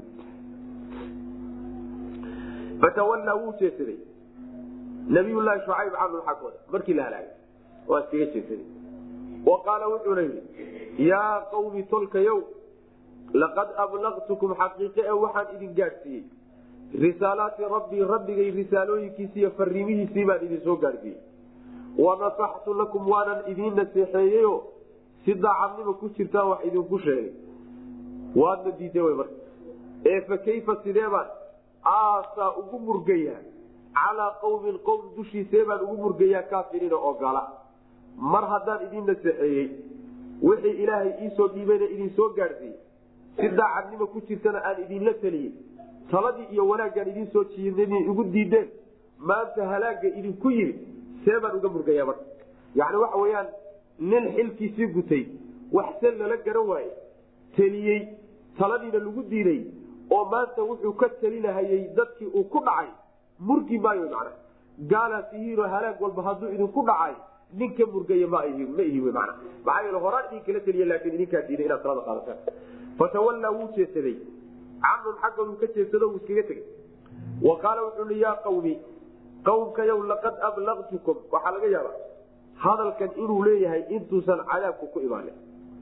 fatawallaa wuu jeesaday nabiyullaahi shucayb canhum xaggooda markii la halaagay waa iskaga jeesaday wa qaala wuxuuna yidhi yaa qawmi tolkayow laqad ablagtukum xaqiiqe e waxaan idin gaadhsiiyey risaalaati rabbii rabbigay risaalooyinkiisi iyo fariimihiisii baan idin soo gaadhsiiyey wanasaxtu lakum waanan idiin naseexeeyeyo si daacadnima ku jirtaan wax idinku sheegay waadna diiday wy marka ee fa kayfa sideebaan aasaa ugu murgayaa calaa qawmin qowm dushiisee baan ugu murgayaa kaafiriina oo gala mar haddaan idiin naseexeeyey wixii ilaahay iisoo dhiibayna idin soo gaadhsiiyey si daacadnima ku jirtana aan idinla teliyey taladii iyo wanaaggaan idiin soo jiidna igu diideen maanta halaagga idinku yimid see baan uga murgayaa marka yacni waxa weeyaan nin xilkiisii gutay waxse lala garan waaye teliyey taladiina lagu diiday oo maanta wuxuu ka telinahayey dadkii uu ku dhacay murgi maayo macna gaalaas ihiinoo halaag walba hadduu idinku dhacay nin ka murgaya ma ma ihi wy mana maxaa yeele horaan idinkala teliya laakiin idinkaa diiday inaad talada qaadataan fatawallaa wuu jeesaday canhum xaggoodu ka jeedsado wuu iskaga tegey wa qaala wuxuu i yaa qawmi qawmkayow laqad ablaqtukum waxaa laga yaabaa hadalkan inuu leeyahay intuusan cadaabku ku imaanin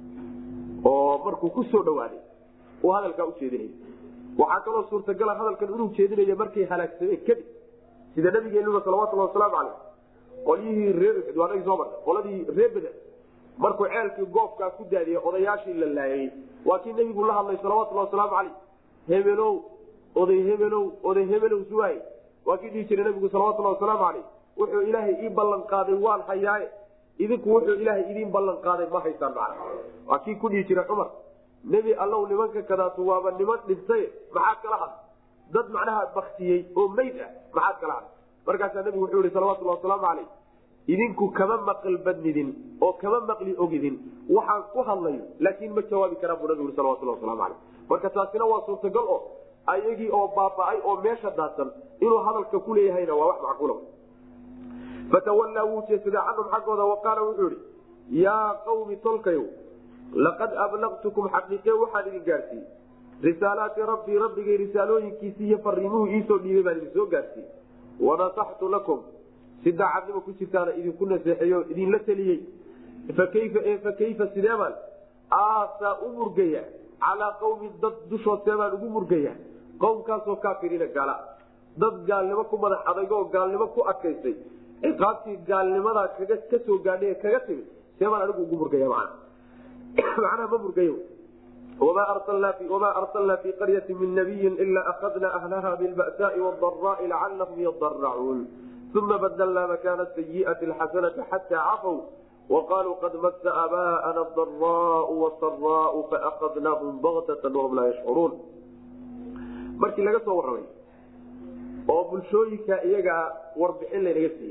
oo markuu ku soo dhawaaday uu hadalkaa ujeedinay waxaa kaloo suurtagala hadalkan inuu jeedinaya markay halaagsameen kadib sida nabigeenuna salawatulhi wasalaamu caleyh qolyihii reer soo marta qoladii reer beder markuu ceelkii goobkaa ku daadiyey odayaashii la laayay waa kii nebigu la hadlay salawatulhi wasalaamu caleyh hebelow oday hebelow oday hebelow suwaay waa kii dhihi jiray nabigu salawatulhi wasalaamu caleyh wuxuu ilaahay ii ballan qaaday waan hayaaye idinku wuxuu ilaahay idiin ballan qaaday ma haystaan macna waa kii ku dhihi jiray cumar nebi allow nimanka kadaatu waaba niman dhintay maxaad kala had dad macnaha baktiyey oo meyd ah maxaad kala had markaasaa nabigu wuxuu yihi salawatulhi wasalaamu caleyh idinku kama maqal badnidin oo kama maqli ogidin waxaan ku hadlayo laakiin ma jawaabi karaan buu nabigu salawatulhi wasalaamu caleyh marka taasina waa suurtagal oo ayagii oo baaba-ay oo meesha daadsan inuu hadalka ku leeyahayna waa wax macquula fatawallaa wuu jeesaday canhum xaggooda wa qaala wuxuu ihi yaa qawmi tolkayow laqad ablaqtukum xaqiiqe waxaan idin gaadhsiiyey risaalaati rabbii rabbigay risaalooyinkiisii iyo fariimuhu iisoo dhiibay baan idin soo gaadhsiiyey wanasaxtu lakum si daacadnimo ku jirtaana idinku naseexeeyo idinla teliyey fakayfa e fakayfa sideebaan aasaa u murgaya calaa qawmin dad dushood seebaan ugu murgaya qowmkaasoo kaafiriina gaala dad gaalnimo ku madax adaygo oo gaalnimo ku adkaystay ciqaabtii gaalnimadaa kaga ka soo gaadhay ee kaga timid seebaan anigu ugu murgaya macna macnaha ma murgayo wamaa arsalnaa fii qaryati min nabiyin ilaa akadna ahlaha bilba'saai wadarai lacalahum yadaracuun uma badalnaa makaana sayi'ati alxasanata xataa cafow waqaaluu qad masa abaa'ana adaraau wasaraau faakadnaahum baktatan wahum laa yashcuruun markii laga soo warramay oo bulshooyinka iyagaa warbixin laynaga siiyey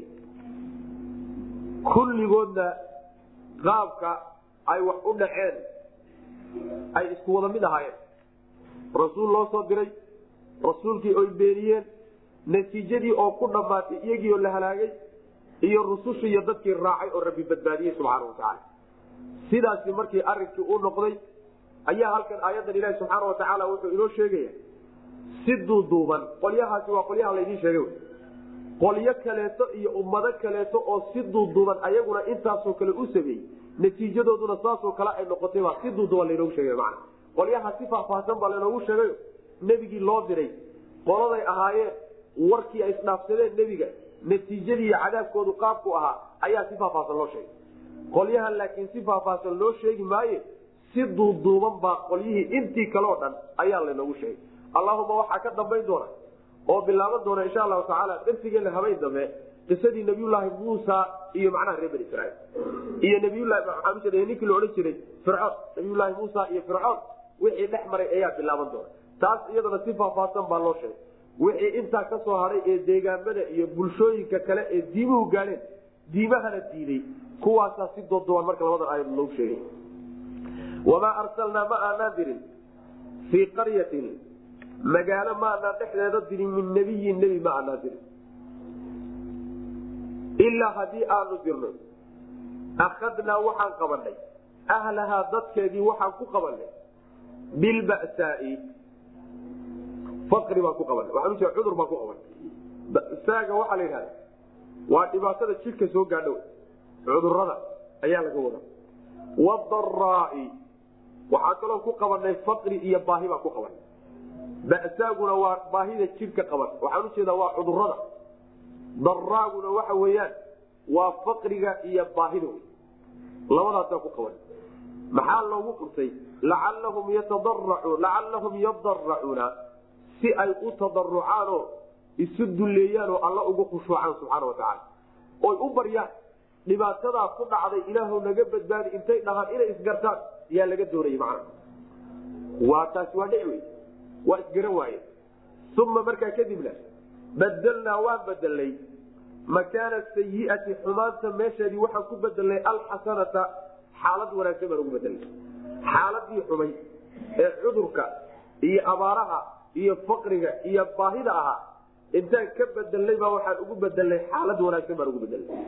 kulligoodna qaabka ay wax u dhaceen ay isku wada mid ahaayeen rasuul loo soo diray rasuulkii oy beeniyeen natiijadii oo ku dhammaatay iyagii oo la halaagay iyo rusushii iyo dadkii raacay oo rabbi badbaadiyey subxaana watacaala sidaasi markii arrinkii u noqday ayaa halkan aayadan ilaahi subxaana watacaala wuxuu inoo sheegaya si duuduuban qolyahaasi waa qolyaha laydiin sheegay qolyo kaleeto iyo ummado kaleeto oo si duuduuban ayaguna intaasoo kale u sameeyey natiijadooduna saasoo kale ay noqotayba si duuduuban laynoogu sheegay mana qolyaha si faahfaahsan baa laynoogu sheegayo nebigii loo diray qoladay ahaayeen warkii ay isdhaafsadeen nebiga natiijadii iyo cadaabkoodu qaabku ahaa ayaa si faahfaahsan loo sheegay qolyahan laakiin si faahfaahsan loo sheegi maaye si duuduuban baa qolyihii intii kale oo dhan ayaa laynoogu sheegay allahuma waxaa ka dambayn doona oo bilaaban doona insha allahu tacaala darsigeena habayn dambe qisadii nabiyulaahi muusa iyo macnaha reer bani israiil iyo nabiylahi ninkii la odhan jiray fircoon nabiyulaahi muusa iyo fircoon wixii dhex maray ayaa bilaaban doona taas iyadana si faahfaahsan baa loo sheegay wixii intaa kasoo haray ee deegaamada iyo bulshooyinka kale ee diimuhu gaadheen diimahana diiday kuwaasaa si dooduwan marka labadan aayad loogu sheegay wamaa arsalnaa ma aanaan dirin fii qaryatin magaalo ma aanaan dhexdeeda dirin min nebiyin nebi ma aanaan dirin ilaa haddii aanu dirno akhadnaa waxaan qabanay ahlahaa dadkeedii waxaan ku qabanay bilbasaai faqri baan ku qabanay waxaan ujeeda cudur baan ku qabanay basaaga waxaa la yidhahda waa dhibaatada jidhka soo gaadho cudurada ayaa laga wadaa wadaraai waxaa kaloo ku qabanay faqri iyo baahi baan ku qabanay basaaguna waa baahida jidhka qaban waxaan ujeedaa waa cudurada daraaguna waxa weeyaan waa faqriga iyo baahida wey labadaasaa ku qaban maxaa loogu qurtay lacallahum yatadarau lacallahum yadaracuuna si ay u tadarucaanoo isu dulleeyaanoo alla ugu khushuucaan subxaana watacaala oy u baryaan dhibaatadaa ku dhacday ilaahu naga badbaadi intay dhahaan inay isgartaan yaa laga doonayay macna waa taasi waa dhici wey waa isgaran waaye uma markaa kadibna badelnaa waan bedelnay makaana sayiati xumaanta meesheedii waxaan ku bedelnay alxasanata xaalad wanaagsan baan ugu bedelnay xaaladii xumay ee cudurka iyo abaaraha iyo faqriga iyo baahida ahaa intaan ka bedelnay baa waxaan ugu bedelnay xaalad wanaagsan baan ugu bedelnay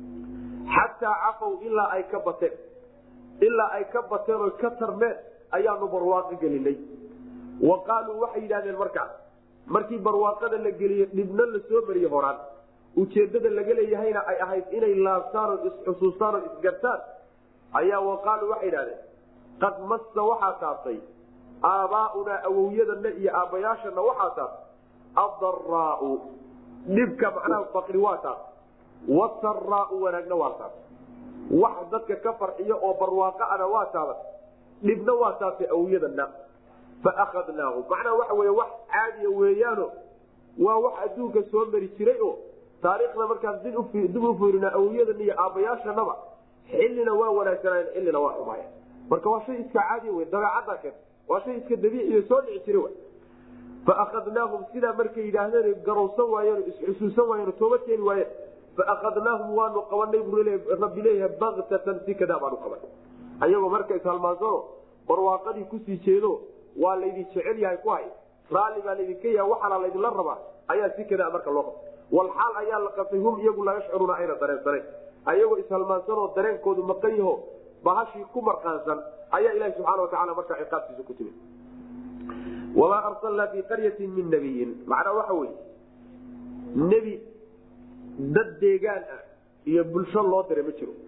xataa cafow ilaa ay ka bateen ilaa ay ka bateen oy ka tarmeen ayaanu barwaaqo gelinay wa qaaluu waxay yidhahdeen markaas markii barwaaqada la geliye dhibna la soo mariye horaan ujeedada laga leeyahayna ay ahayd inay laabtaan oo isxusuustaan oo isgartaan ayaa waqaaluu waxay idhahdeen qad massa waxaa taabtay aabaaunaa awowyadana iyo aabbayaashana waxaa taabtay addaraau dhibka macnaha faqri waa taabtay wasaraau wanaagna waa taabtay wax dadka ka farxiyo oo barwaaqo ana waa taabatay dhibna waa taabtay awowyadana fa akhadnaahum macnaha waxa wey wax caadiya weeyaano waa wax adduunka soo mari jiray oo taariikhda markaan dib u fiirina awliyadan iyo aabbayaashanaba xillina waa wanaagsanaayen xillina waa xumaaya marka waa shay iska caadiya wey dabeecaddaa keenta waa shay iska dabiiciyo soo dhici jira w fa akhadnaahum sidaa markay yidhaahdeen garowsan waayeen isxusuusan waayeen tooba keeni waayeen fa akhadnaahum waanu qabanay buu rabbi leeyahay baktatan si kadaa baanu qabanay ayagoo marka ishalmaansano barwaaqadii kusii jeedo waa laydin jecel yahay ku hay raalli baa laydinka yaha waxaana laydinla rabaa ayaa si kadaa marka loo qabtay walxaal ayaa la qabtay hum iyagu laa yashcuruuna ayna dareensanayn ayagoo ishalmaansanoo dareenkoodu maqan yaho bahashii ku marqaansan ayaa ilahi subxaana watacaala markaa ciqaabtiisa ku timid wamaa arsalnaa fii qaryatin min nabiyin macnaa waxa weye nebi dad deegaan ah iyo bulsho loo diray ma jiro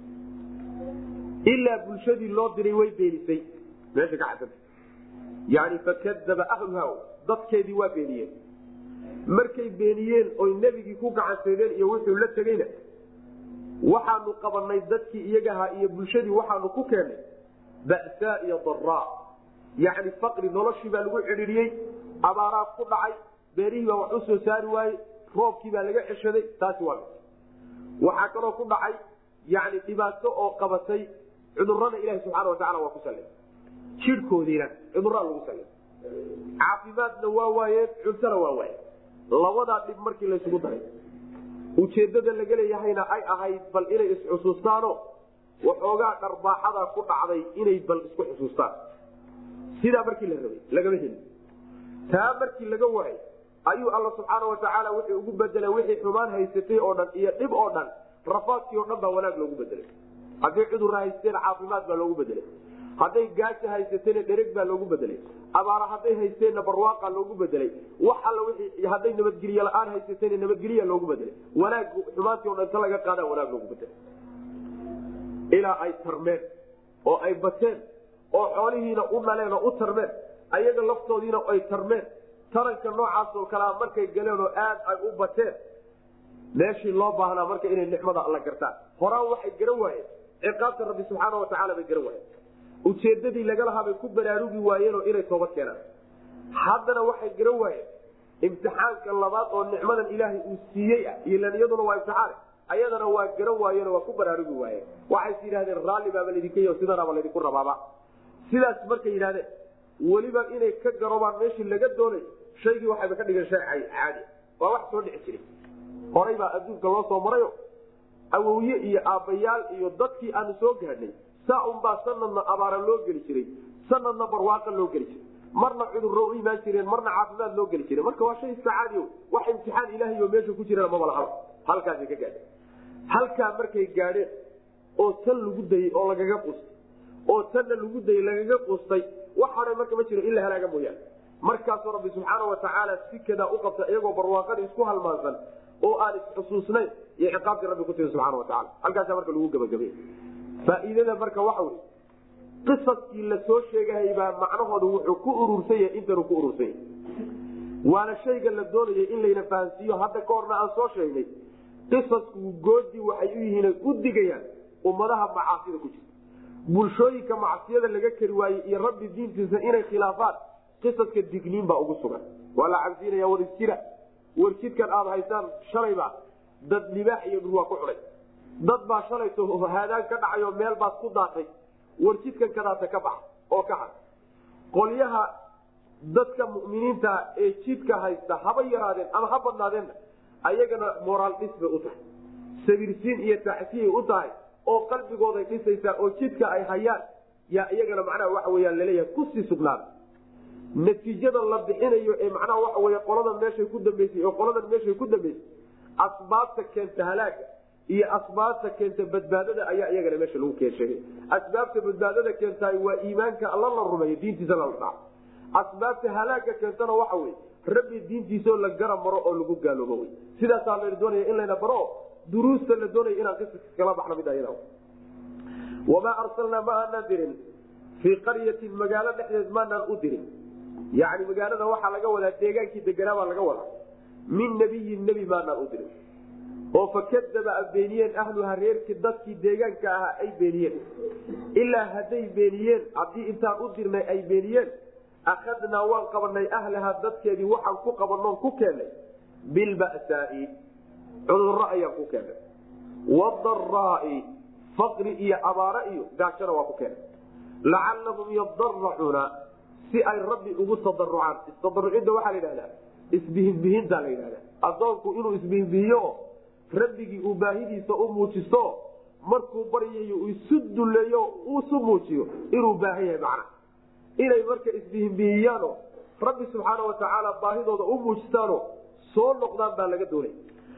ilaa bulshadii loo diray way beenisay meesha ka cadanta yani fakadaba ahluha dadkeedii waa beeniyeen markay beeniyeen oy nebigii ku gacanseedeen iyo wuxuu la tegeyna waxaanu qabanay dadkii iyagahaa iyo bulshadii waxaanu ku keennay ba'saa iyo daraa yacni faqri noloshii baa lagu cidhiidhiyey abaaraa ku dhacay beerihii baa wax u soo saari waayey roobkii baa laga ceshaday taasi waa mid waxaa kaloo ku dhacay yani dhibaato oo qabatay cudurada ilahi subxaana watacala waa ku sallay jidhkoodiina cuduraa lagu sallay caafimaadna waa waayeen cuntona waa waayeen labadaa dhib markii laysugu daray ujeedada laga leeyahayna ay ahayd bal inay isxusuustaano waxoogaa dharbaaxada ku dhacday inay bal isku xusuustaan sidaa markii la rabay lagama helin taa markii laga waayay ayuu alla subxaana watacaala wuxuu ugu bedelay wixii xumaan haysatay oo dhan iyo dhib oo dhan rafaadkii oo dhan baa wanaag loogu bedelay hadday cudurra haysteen caafimaad baa loogu bedelay hadday gaaja haysateena dhereg baa loogu bedelay abaara hadday haysteenna barwaaqa loogu bedelay wax alla wii hadday nabadgelye la-aan haysateena nabadgelya loogu bedelay wanaag xumaantii o dhan ta laga qaada wanaag loogu bedelay ilaa ay tarmeen oo ay bateen oo xoolihiina u dhaleen oo u tarmeen ayaga laftoodiina ay tarmeen taranka noocaasoo kalea markay galeen oo aad ay u bateen meeshii loo baahnaa marka inay nicmada alla gartaan horaan waxay garan waayeen ciqaabta rabbi subxaana watacaala bay garan waayeen ujeedadii lagalahaa bay ku baraarugi waayeenoo inay toobad keenaan haddana waxay garan waayeen imtixaanka labaad oo nicmadan ilaahay uu siiyey ah ilan iyaduna waa imtixaan ayadana waa garan waayeenoo waa ku baraarugi waayeen waxays yidhahdeen raalli baaba laydinka y sidanaaba laydinku rabaaba sidaas markay yidhahdeen weliba inay ka garobaan meeshii laga doonay shaygii waxayba ka dhigeen shay caadi waa wax soo dhici jiray horay baa adduunka loo soo marayo awowye iyo aabbayaal iyo dadkii aanu soo gaadhnay saa unbaa sanadna abaara loo geli jiray sanadna barwaaqa loo geli jiray marna cudurro u imaan jireen marna caafimaad loo geli jiray marka waa shay iska caadiyo wax imtixaan ilaahay oo meesha ku jirana maba lahaba halkaasay ka gaadheen halkaa markay gaadheen oo tan lagu dayey oo lagaga qustay oo tanna lagu dayey lagaga qustay wax hore marka ma jiro in la halaaga mooyaane markaasuu rabbi subxaana watacaala sikadaa u qabta iyagoo barwaaqadii isku halmaansan oo aan isxusuusnayn iyo ciqaabtii rabbi ku timi subxana wataala halkaasa marka lagu gabagabay faa'iidada marka waxa wey qisaskii la soo sheegahay baa macnahooda wuxuu ku urursan yahay intanuu ku urursan yahay waana shayga la doonayay in layna fahansiiyo hadda ka horna aan soo sheegnay qisasku goodii waxay u yihiin u digayaan ummadaha macaasida ku jirta bulshooyinka macsiyada laga keri waayey iyo rabbi diintiisa inay khilaafaan qisaska digniin baa ugu sugan waa la cabsiinaya war isjira warjidkan aada haysaan shalayba dad libaax iyo dhul waa ku xunay dad baa shalayto haadaan ka dhacay oo meel baad ku daatay warjidkan kadaata ka baxa oo ka had qolyaha dadka mu'miniinta ee jidka haysta haba yaraadeen ama ha badnaadeenna ayagana moraal dhis bay u tahay sabirsiin iyo taxsiyay u tahay oo qalbigooday dhisaysaa oo jidka ay hayaan yaa iyagana macnaha waxa weyaan laleeyahay kusii sugnaada natiijada la bixinayo ee macnaha waxa wey qoladan meeshay ku dambeysay oo qoladan meeshay ku dambeysay asbaabta keenta halaaga iyo asbaabta keenta badbaadada ayaa iyagana meesha lagu keensheegay asbaabta badbaadada keentaay waa iimaanka alla la rumeeyo diintiisa la dhaco asbaabta halaaga keentana waxa wey rabbi diintiisao la garab maro oo lagu gaaloobo wy sidaasaa la doonaya in layna baro duruusta la doonaya inaan qisaska kala baxno mid ayada wamaa arsalnaa ma aanaan dirin fii qaryatin magaalo dhexdeed maanaan u dirin yani magaalada waxaa laga wadaa deegaankii deganaabaa laga wadaa min nabiyin nebi maanaan u dirin oo fakadaba a beeniyeen ahluha reerkii dadkii deegaanka ahaa ay beeniyeen ilaa hadday beeniyeen haddii intaan u dirnay ay beeniyeen akhadnaa waan qabanay ahlaha dadkeedii waxaan ku qabanoon ku keennay bilbasaai cudurro ayaan ku keennay wadaraai faqri iyo abaare iyo gaajona waa ku keennay lacalahum yadaracuuna si ay rabbi ugu tadarucaan istadarucidda waxaa la yidhahdaa isbihinbihintaa la yidhahdaa adoonku inuu isbihinbihiyo rabbigii uu baahidiisa u muujisto markuu baryayo isu duleeyo isu muujiyo inuu baahan yahay macna inay marka isbihinbihiyaano rabbi subxaana watacaala baahidooda u muujistaano soo noqdaan baa laga doonay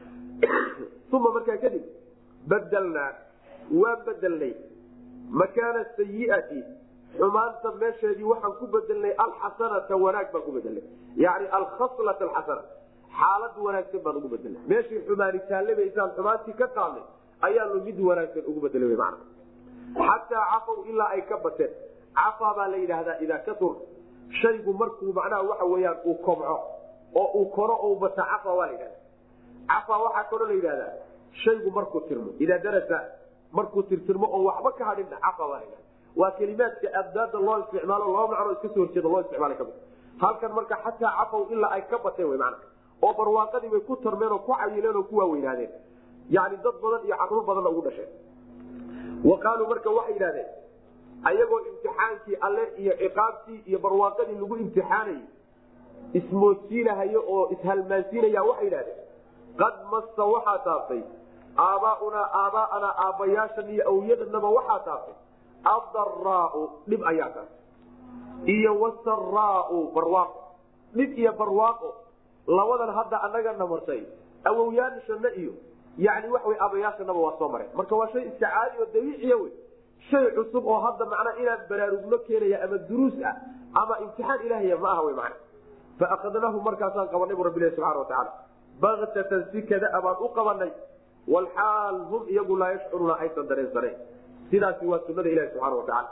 uma markaa kadib badelnaa waa bedelnay makaana sayiati xumaanta meesheedii waxaan ku bedelnay alxasanata wanaag baan ku bedelnay yani alkhaslat alxasana xaalad wanaagsan baan ugu bedelnay meeshii xumaani taallabaysaan xumaantii ka qaadnay ayaanu mid wanaagsan ugu bedelay man xataa cafow ilaa ay ka bateen cafaa baa la yidhaahdaa idaa katur shaygu markuu macnaha waxa weyaan uu kobco oo uu koro o bata cafa waa la yidhahda cafaa waxaa kaloo la yidhahdaa shaygu markuu tirmo idaa darasa markuu tirtirmo oo waxba ka hadhinna cafa waa la yidhahda waa kelimaadka abdaada loo isticmaalo laba macnoo iska soo horjeeda loo isticmaala kamid halkan marka xataa cafow ilaa ay ka bateen wy mana oo barwaaqadii bay ku tarmeen oo ku cayileen oo ku waaweynaadeen yani dad badan iyo caruur badanna ugu dhasheen wa qaaluu marka waxay yidhahdeen ayagoo imtixaankii alle iyo ciqaabtii iyo barwaaqadii lagu imtixaanayay ismoodsiinahayo oo ishalmaansiinaya waxay yidhahdeen qad massa waxaa taaftay aabaaunaa aabaaanaa aabbayaashan iyo awyadanaba waxaa taaftay adaraau dhib ayaa taaftay iyo wasaraau barwaaqo dhib iyo barwaaqo labadan hadda anagana martay awowyaashana iyo yani waxwy abayaashanaba waa soo mareen marka waa shay iska caadi oo dabiiciya wey shay cusub oo hadda macnaa inaan baraarugno keenaya ama duruus ah ama imtixaan ilahaya ma aha wy mana faakadnaahu markaasaan qabanay bu rabbilahi subxana watacaala baktatan si kada baan u qabanay walxaal hum iyagu laa yashcuruuna aysan dareensaneen sidaasi waa sunada ilahi subxana watacaala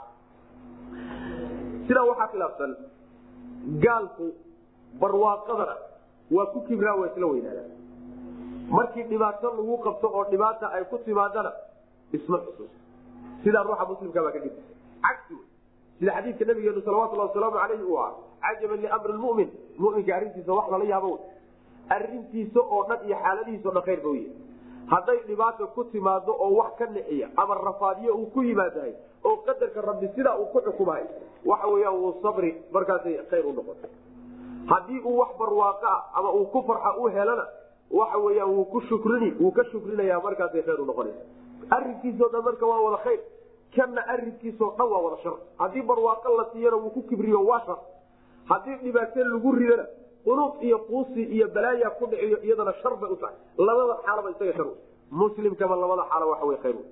sidaa waxaa khilaafsan gaalku barwaaqadana waa ku kibraa waa isla weynaadaan markii dhibaato lagu qabto oo dhibaata ay ku timaadana isma xusuus sidaa ruuxa muslimka baa ka gedisa cagsi sida xadiidka nabigeenu salawatulhi wasalaamu alayhi uu ah cajaban liamri lmumin muminka arrintiisa wax lala yaabo arrintiisa oo dhan iyo xaaladihiisa o dhan khayr ba u yahay hadday dhibaata ku timaado oo wax ka nixiya ama rafaadiyo uu ku yimaadahay oo qadarka rabbi sidaa uu ku xukumahay waxa weyaan wuu sabri markaasay khayr u noqota haddii uu wax barwaaqo ah ama uu ku farxa u helana waxa weyaan wuu ku shukrini wuu ka shukrinaya markaasay khayr u noqonaysa arrinkiisao dhan marka waa wada khayr kana arrinkiisao dhan waa wada shar haddii barwaaqo la siiyana wuu ku kibriyo waa shar haddii dhibaato lagu ridana qunuuq iyo quusi iyo balaaya ku dhiciyo iyadana shar bay u tahay labada xaalaba isaga shar muslimkaba labada xaalo waxa wey khayr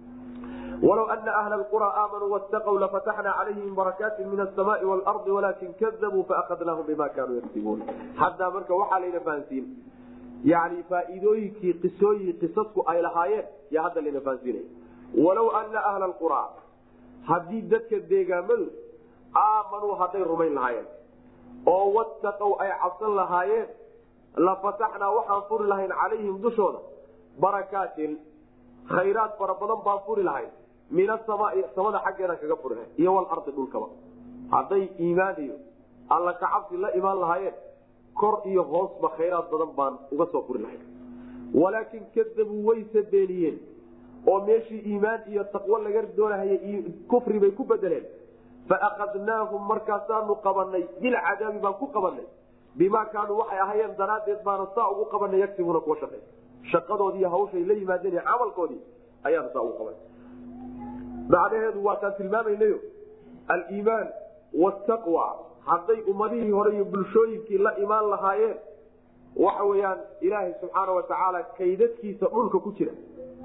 walow ana ahla qura aamanuu wastaqw lafataxna calayhim barakaati min asamaai waalardi walaakin kadabuu faakadnaahum bima kaanuu yaktibuun haddaa marka waxaa layna fahansiin yani faa'iidooyinkii qisooyin qisasku ay lahaayeen yaa hadda layna fahansiinaya walow ana ahla qura haddii dadka deegaamadu aamanuu hadday rumayn lahaayeen oo wattaqow ay cabsan lahaayeen lafataxnaa waxaan furi lahayn calayhim dushooda barakaatin khayraad fara badan baan furi lahayn min asamaai samada xaggeedaan kaga furi lahayn iyo walardi dhulkaba hadday iimaan iyo alla kacabsi la imaan lahaayeen kor iyo hoosba khayraad badan baan uga soo furi lahayn walaakin kadabuu wayse beeniyeen oo meeshii iimaan iyo taqwo laga doonahayay kufri bay ku bedeleen faakadnaahum markaasaanu qabanay bilcadaabi baan ku qabanay bimaa kaanuu waxay ahayeen daraaddeed baana saa ugu qabanay yagsibuuna kuwa shaqey shaqadoodii hawshay la yimaadeen camalkoodii ayaanu saa ugu qabanay macnaheedu waataan tilmaamaynayo aliimaan wataqwa hadday ummadihii hore iyo bulshooyinkii la imaan lahaayeen waxa weyaan ilaahay subxaana watacaala kaydadkiisa dhulka ku jira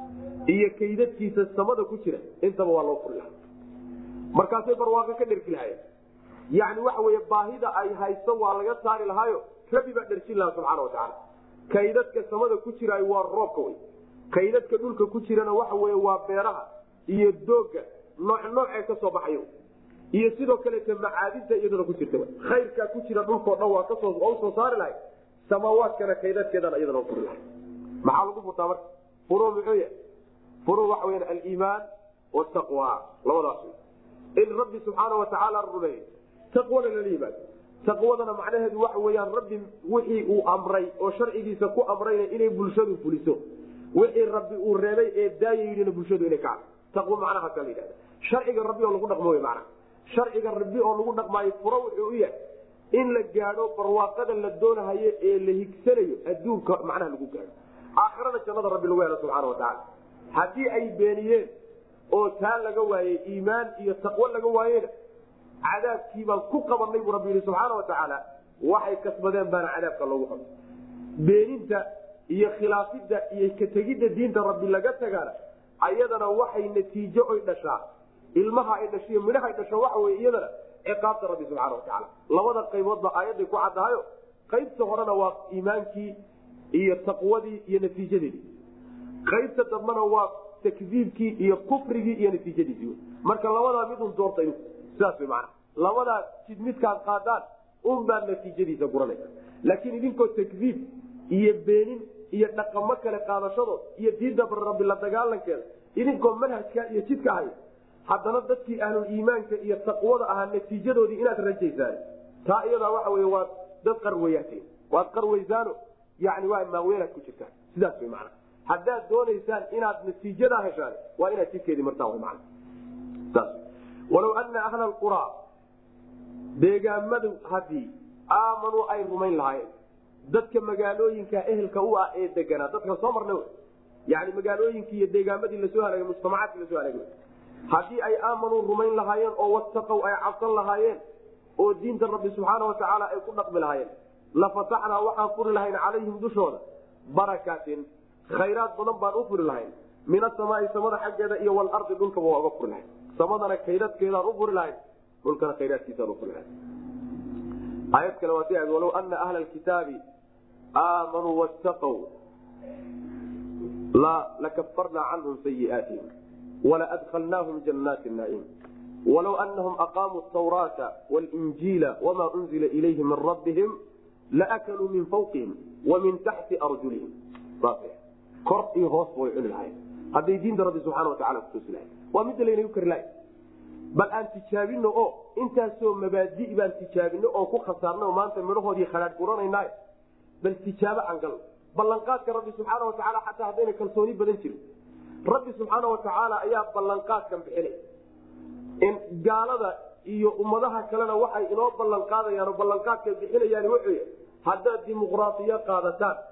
iyo kaydadkiisa samada ku jira intaba waa loo furi lahaa markaasay barwaaqo ka dhergi lahayen yani waxa wey baahida ay haysto waa laga saari lahaayo rabi baa dherjin lahaa subxaana watacaala kaydadka samada ku jiraay waa roobka wey kaydadka dhulka ku jirana waxa wey waa beeraha iyo dooga nooc noocee kasoo baxayo iyo sidoo kaleeta macaadinta iyaduna ku jirta khayrkaa ku jira dhulkao dhan waa kasoo usoo saari lahay samaawaadkana kaydadkeedana iyadana furi lahay maxaa lagu furtaa marka furu muxuu yahay furu waxa weya aliimaan wataqwa labadaas wey in rabbi subxaana watacaala rumeeyo taqwana lala yimaado taqwadana macnaheedu waxa weyaan rabbi wixii uu amray oo sharcigiisa ku amrayna inay bulshadu fuliso wixii rabbi uu reebay ee daaya yidhina bulshadu inay kacdo taqwo macnahaasa la yidhahda sharciga rabbi oo lagu dhaqmo wey macnaha sharciga rabbi oo lagu dhaqmaayo furo wuxuu u yahay in la gaadho barwaaqada la doonahayo ee la higsanayo adduunka macnaha lagu gaadho aakhirada jannada rabbi lagu helo subxaana watacaala haddii ay beeniyeen oo taa laga waayey iimaan iyo taqwo laga waayena cadaabkii baan ku qabanay buu rabbi yihi subxaana watacaala waxay kasbadeen baana cadaabka loogu qabay beeninta iyo khilaafidda iyo kategidda diinta rabbi laga tagaana ayadana waxay natiijo oy dhashaa ilmaha ay dhashiyo midhaha ay dhasho waxa wey iyadana ciqaabta rabbi subxaana watacaala labada qayboodba aayadday ku caddahayo qaybta horena waa iimaankii iyo taqwadii iyo natiijadeedii qaybta dambena waa takdiibkii iyo kufrigii iyo natiijadiisii marka labadaa midun doorta sidaas wy mana labadaa jid midkaad qaadaan unbaad natiijadiisa guranaysa laakiin idinkoo takdiib iyo beenin iyo dhaqamo kale qaadashadood iyo diinta rabbi la dagaalankeeda idinkoo manhajka iyo jidka ahay haddana dadkii ahlul iimaanka iyo taqwada ahaa natiijadoodii inaad rajaysaan taa iyadaa waxa wey waad dad qarweyaateen waad qarweysaano yani waa maaweelaad ku jirtaan sidaas wy mana haddaad doonaysaan inaad natiijadaa heshaan waa inaad jidkeedii martaan man walow ana ahla qura deegaamadu hadii aamanuu ay rumayn lahaayeen dadka magaalooyinka ehelka u ah ee deganaa dadka soo marna yani magaalooyinkii iyo deegaamadii lasoo halaagay mujtamacaadkii lasoo halaagay haddii ay aamanuu rumayn lahaayeen oo wataqow ay cabsan lahaayeen oo diinta rabbi subxaana watacaala ay ku dhaqmi lahaayeen lafataxnaa waxaan furi lahayn calayhim dushooda barakaatin khayraad badan baan u furi lahayn min asamaai samada xaggeeda iyo walardi dhulkaba waa uga furi lahayn samadana kaydadkeedaan u furi lahayn dhulkana khayraadkiisaan u furi lahayn aayad kale waa si aad walow ana ahla alkitaabi aamanuu wattaqow lakafarnaa canhum sayiaatihim walaadkhalnaahum jannaati naciim walow anahum aqaamuu tawraata walinjiila wamaa unzila ilayhim min rabbihim laakaluu min fawqihim wa min taxti arjulihim kor iyo hoos way cuni lahayn hadday diinta rabbi subxana watacala kutusi lahayn waa midda laynagu kari lahay bal aan tijaabino oo intaasoo mabaadi baan tijaabino oo ku khasaarna oo maanta midhahoodii khadhaadh guranayna bal tijaabo aan galno ballanqaadka rabbi subxaana watacaala xataa haddayna kalsooni badan jirin rabbi subxaana watacaala ayaa ballanqaadkan bixinay in gaalada iyo ummadaha kalena waxay inoo ballan qaadayaan oo ballanqaadkay bixinayaan wuxuu haddaad dimuqraasiyo qaadataan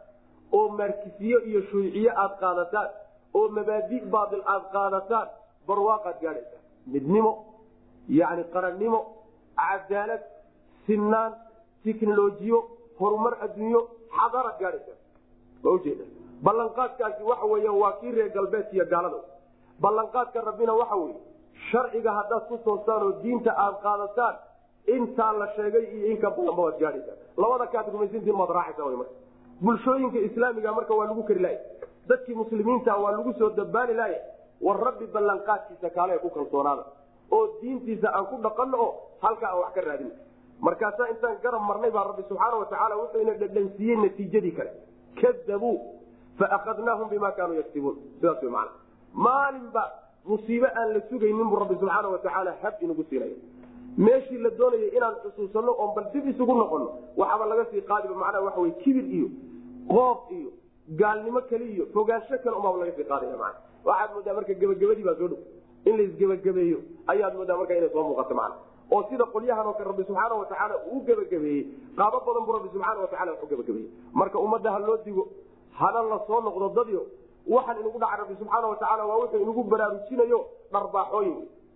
oo markisiyo iyo shuuciye aad qaadataan oo mabaadi baail aad qaadataan barwaaqaad gaadhaysaa midnimo yani qarannimo cadaalad sinaan tiknolojiyo horumar adduunyo xadaaraad gaadhaysaa ma ujeeda ballanqaadkaasi waxa weya waa kii reer galbeedka iyo gaalada ballanqaadka rabbina waxa weye sharciga haddaad ku toostaan oo diinta aad qaadataan intaa la sheegay iyo inka badanba waad gaadhaysaa labada kaad rumaysantiin maad raacaysa wy marka bulshooyinka islaamiga marka waa lagu kari laaya dadkii muslimiinta waa lagu soo dabaani laaya war rabbi ballanqaadkiisa kaale ku kalsoonaada oo diintiisa aan ku dhaqanno oo halkaa aan wax ka raadin markaasaa intaan garab marnay baa rabbi subxaana watacaala wuxuu ina dhadhansiiyey natiijadii kale kadabuu faakadnaahum bima kaanuu yaktibuun sidaas wy maana maalinba musiibe aan la sugaynin buu rabbi subxaana watacaala hab inagu siinaya meeshii la doonayay inaan xusuusano oon bal dib isugu noqono waxaaba laga sii qaadiba macnaha waxa wey kibir iyo qoob iyo gaalnimo kale iyo fogaansho kale umaaba laga sii qaadaya mana waxaad moodaa marka gebagabadii baa soo dhow in laisgebagabeeyo ayaad moodaa marka inay soo muuqato macna oo sida qolyahan oo kale rabbi subxaana watacaala uu gebagabeeyey qaabo badan buu rabbi subxaana watacala wax u gebagabeeyey marka ummadda ha loo digo hana la soo noqdo dadyo waxaan inagu dhaca rabbi subxaana watacaala waa wuxuu inagu baraarujinayo dharbaaxooyin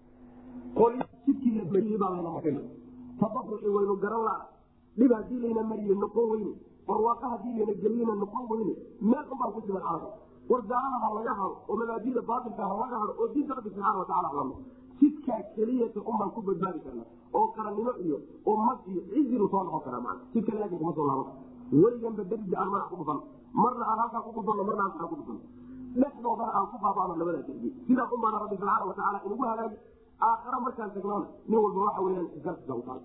tabaruci waynu garan laa dhib hadii layna mariye noqon weyne barwaaqa hadii layna geliyena noqon weyne meel unbaan ku siman caaga war gaalada ha laga hado oo mabaadida baatilka ha laga hado oo diinta rabbi subxaana wataala halano jidkaa keliyata unbaan ku badbaadi karna oo qarannimo iyo oo mag iyo cizilu soo noqon karaa maa jid kale laakin kuma soo laaban weliganba derija aan madax ku dhufan marna aan halkaa ku dhufano marna halkaa ku dhufano dhexdoodana aan ku baabano labadaa derbi sidaa unbaana rabbi subxaana watacaala inagu halaagi aakhara markaan tagnoona nin walba waxa weyaan isgarsiga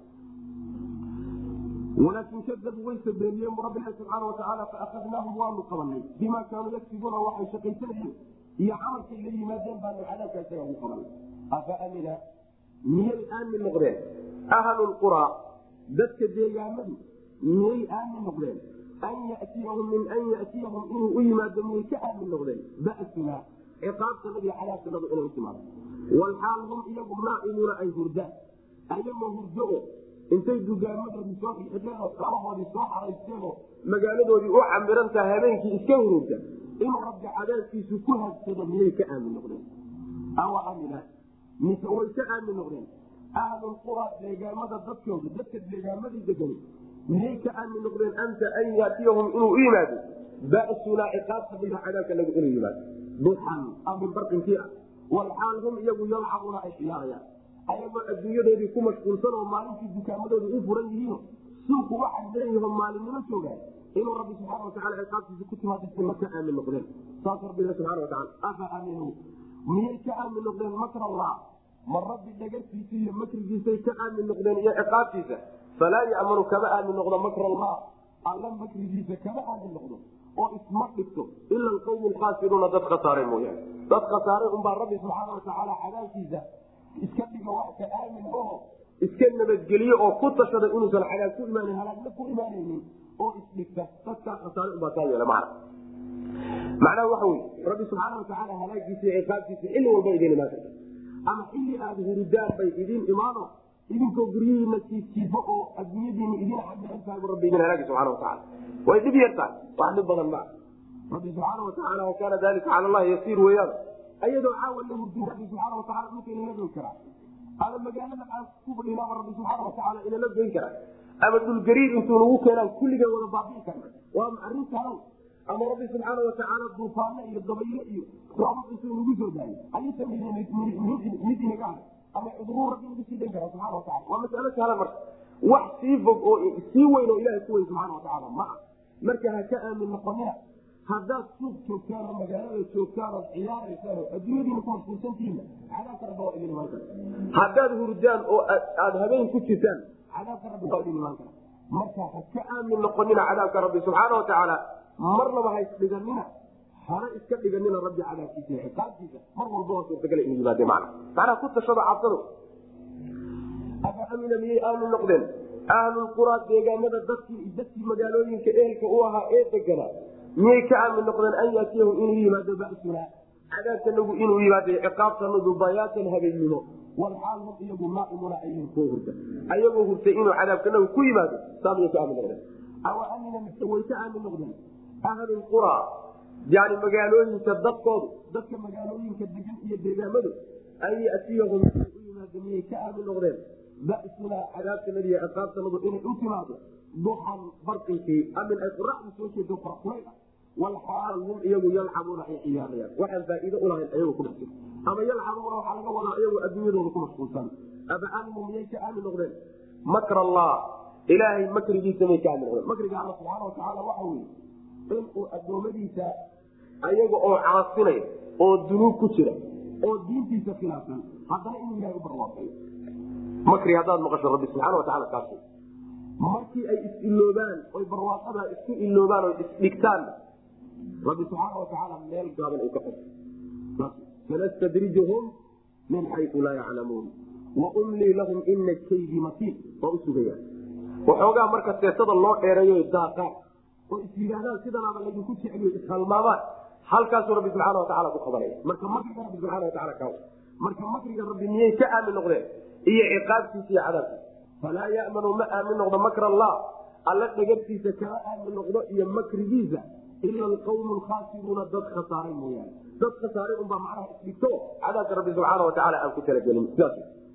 walaakin kadabuu way sabeeniyeen bu rabbilahi subxaana watacaala faakadnaahum waanu qabanay bima kaanuu yagsibuuna waxay shaqaysanayeen iyo camalkay la yimaadeen baanu cadaabka isaga ugu qabanay afa amina miyay aamin noqdeen ahlu lquraa dadka deegaamadu miyay aamin noqdeen an yatiyahum min an yatiyahum inuu u yimaado miyay ka aamin noqdeen basuna ciqaabtanadu iyo cadaabtanadu inay u timaado walxaal hum iyagu naa'imuuna ay hurdaan ayagoo hurdo o intay dugaamadoodii soo xidheen oo kalahoodii soo xaraysteenoo magaaladoodii u camirantaa habeenkii iska hururta inuu rabbi cadaabkiisu ku hadsado miyay ka aamin noqdeen awa amina mise way ka aamin noqdeen ahlulqura deegaamada dadkooda dadka deegaamadii degan miyay ka aamin noqdeen anta an yaatiyahum inuu u yimaado basunaa ciqaabta bila cadaabka nagu inuu yimaado duxan amin barqinkii ah walxaal hum iyagu yalcabuuna ay ciyaarayaan ayagoo adduunyadoodii ku mashquulsan oo maalintii dukaamadooda u furan yihiino suuku waxay leeyiho maalinimo joogaan inuu rabbi subxaana watacala ciqaabtiisa ku timaadasi ma ka aamin noqdeen saas rabbiga subxana watacala afa aaminu miyay ka aamin noqdeen makr allah ma rabbi dhagartiisa iyo makrigiisay ka aamin noqdeen iyo ciqaabtiisa falaa ya'manu kama aamin noqdo makr allah alla makrigiisa kama aamin noqdo oo isma dhigto ila alqawmu lkhaasiruuna dad khasaare mooyaane dad khasaare unbaa rabbi subxaana watacaala cadaabkiisa iska dhiga wax ka aamin oo iska nabadgeliye oo ku tashada inuusan cadaab ku imaan halaagna ku imaanaynin oo isdhigta dadkaa khasaare unbaa kaa yeela macna macnaha waxa wey rabbi subxaana watacaala halaagiisa iyo ciqaabtiisa xilli walba idin imaan karta ama xilli aada hurudaan bay idin imaano idinkoo guryihiina jiifjiifo oo adduunyadiina idin camirantahay bu rabbi idin halaagi subxana watacaala way dhib yartahay wax dhib badan maa rabbi subxaana watacaala wakaana dalika cala allahi yasiir weeyaan ayadoo caawa la hurdin rabbi subxaana watacala dhulka inala goyn karaa ama magaalada aan ku fadhinaaba rabbi subxaana watacaala inala goyn karaa ama dhulgariir intuu nagu keenaan kulligeen wada baabi'i karna waa arrin kalan ama rabbi subxaana watacaala duufaano iyo dabaylo iyo roobab intuu nagu soo daayo ayuusan mid inaga haray ama cuduruu rabbi nagu sii dan kara subxana watacala waa masalo sahlan marka wax sii fog oo sii weyn oo ilahay ku weyn subxaana watacaala ma ah marka ha ka aamin noqonina haddaad suuq joogtaan oo magaalada joogtaan ood ciyaaraysaan oo adduunyadiina ku mashquulsantihiinna cadaabka rabbi waa idin imaan kara haddaad hurdaan oo aada habeen ku jirtaan cadaabka rabbi waa idin imaan kara marka ha ka aamin noqonina cadaabka rabbi subxaana watacaala marnaba ha isdhiganina hana iska dhiganina rabbi cadaabkiisa iyo xisaabtiisa mar walba waa suurtagala inuu yimaade macna macnaha ku tashado cabsado afa amina miyay aamin noqdeen ahlulquraa deegaanada dadkii dadkii magaalooyinka ehelka u ahaa ee deganaa miyay ka aamin noqdeen an yaatiyahum inuu yimaado basuna cadaabtanagu inuu yimaado ciqaabtanadu bayaatan habeennimo walxaal hum iyagu naaimuna ayhin kuwa hurta ayagoo hurtay inuu cadaabkanagu ku yimaado saamiyay ka aamin noqdeen awa amina mise way ka aamin noqdeen ahlulqura yani magaalooyinka dadkoodu dadka magaalooyinka degan iyo deegaamadu an yatiyahum u yimaada miyay ka aamin noqdeen basunaa cadaabtanadi iyo ciqaabtanadu inay u timaado duxan barqinkii amin ay qoraxdu soo jeedo farqulay ah walxaal hum iyagu yalcabuuna ay ciyaarayaan waxaan faa'iido ulahayn ayagu ku dhex jiro ama yalcabuuna waxaa laga wadaa iyagu adduunyadooda ku mashquulsan aba aaminuu miyay ka aamin noqdeen makr allah ilaahay makrigiisa may ka aamin noqdeen makriga alla subxaana watacaala waxa weye inuu addoommadiisa ayaga oo caasinay oo dunuub ku jira oo diintiisa khilaafsan haddana inuu ilahay u barwaaqayo makri haddaad maqasho rabbi subxaana watacaala kaas markii ay is-iloobaan oy barwaaqada isku iloobaan o isdhigtaan rabbi subxaana watacaala meel gaaban ay ka xo sanastadrijuhum min xayu laa yaclamuun waumlii lahum ina kaydi matiin waa u sugaya waxoogaa marka seesada loo dheereeyo daaqaan oo is yidhaahdaan sidanaaba laydinku jecliyo ishalmaamaan halkaasuu rabbi subxaana watacaala ku qabanaya marka makriga rabbi subxana wataala ka marka makriga rabbi miyay ka aamin noqdeen iyo ciqaabtiisa iyo cadaabkiisa falaa yamanu ma aamin noqdo makr allah alla dhagartiisa kama aamin noqdo iyo makrigiisa ila alqawmu lkhaasiruuna dad khasaaray mooyaane dad khasaaray unbaa macnaha isdhigto cadaabka rabbi subxaana watacaala aan ku talagelin sidaas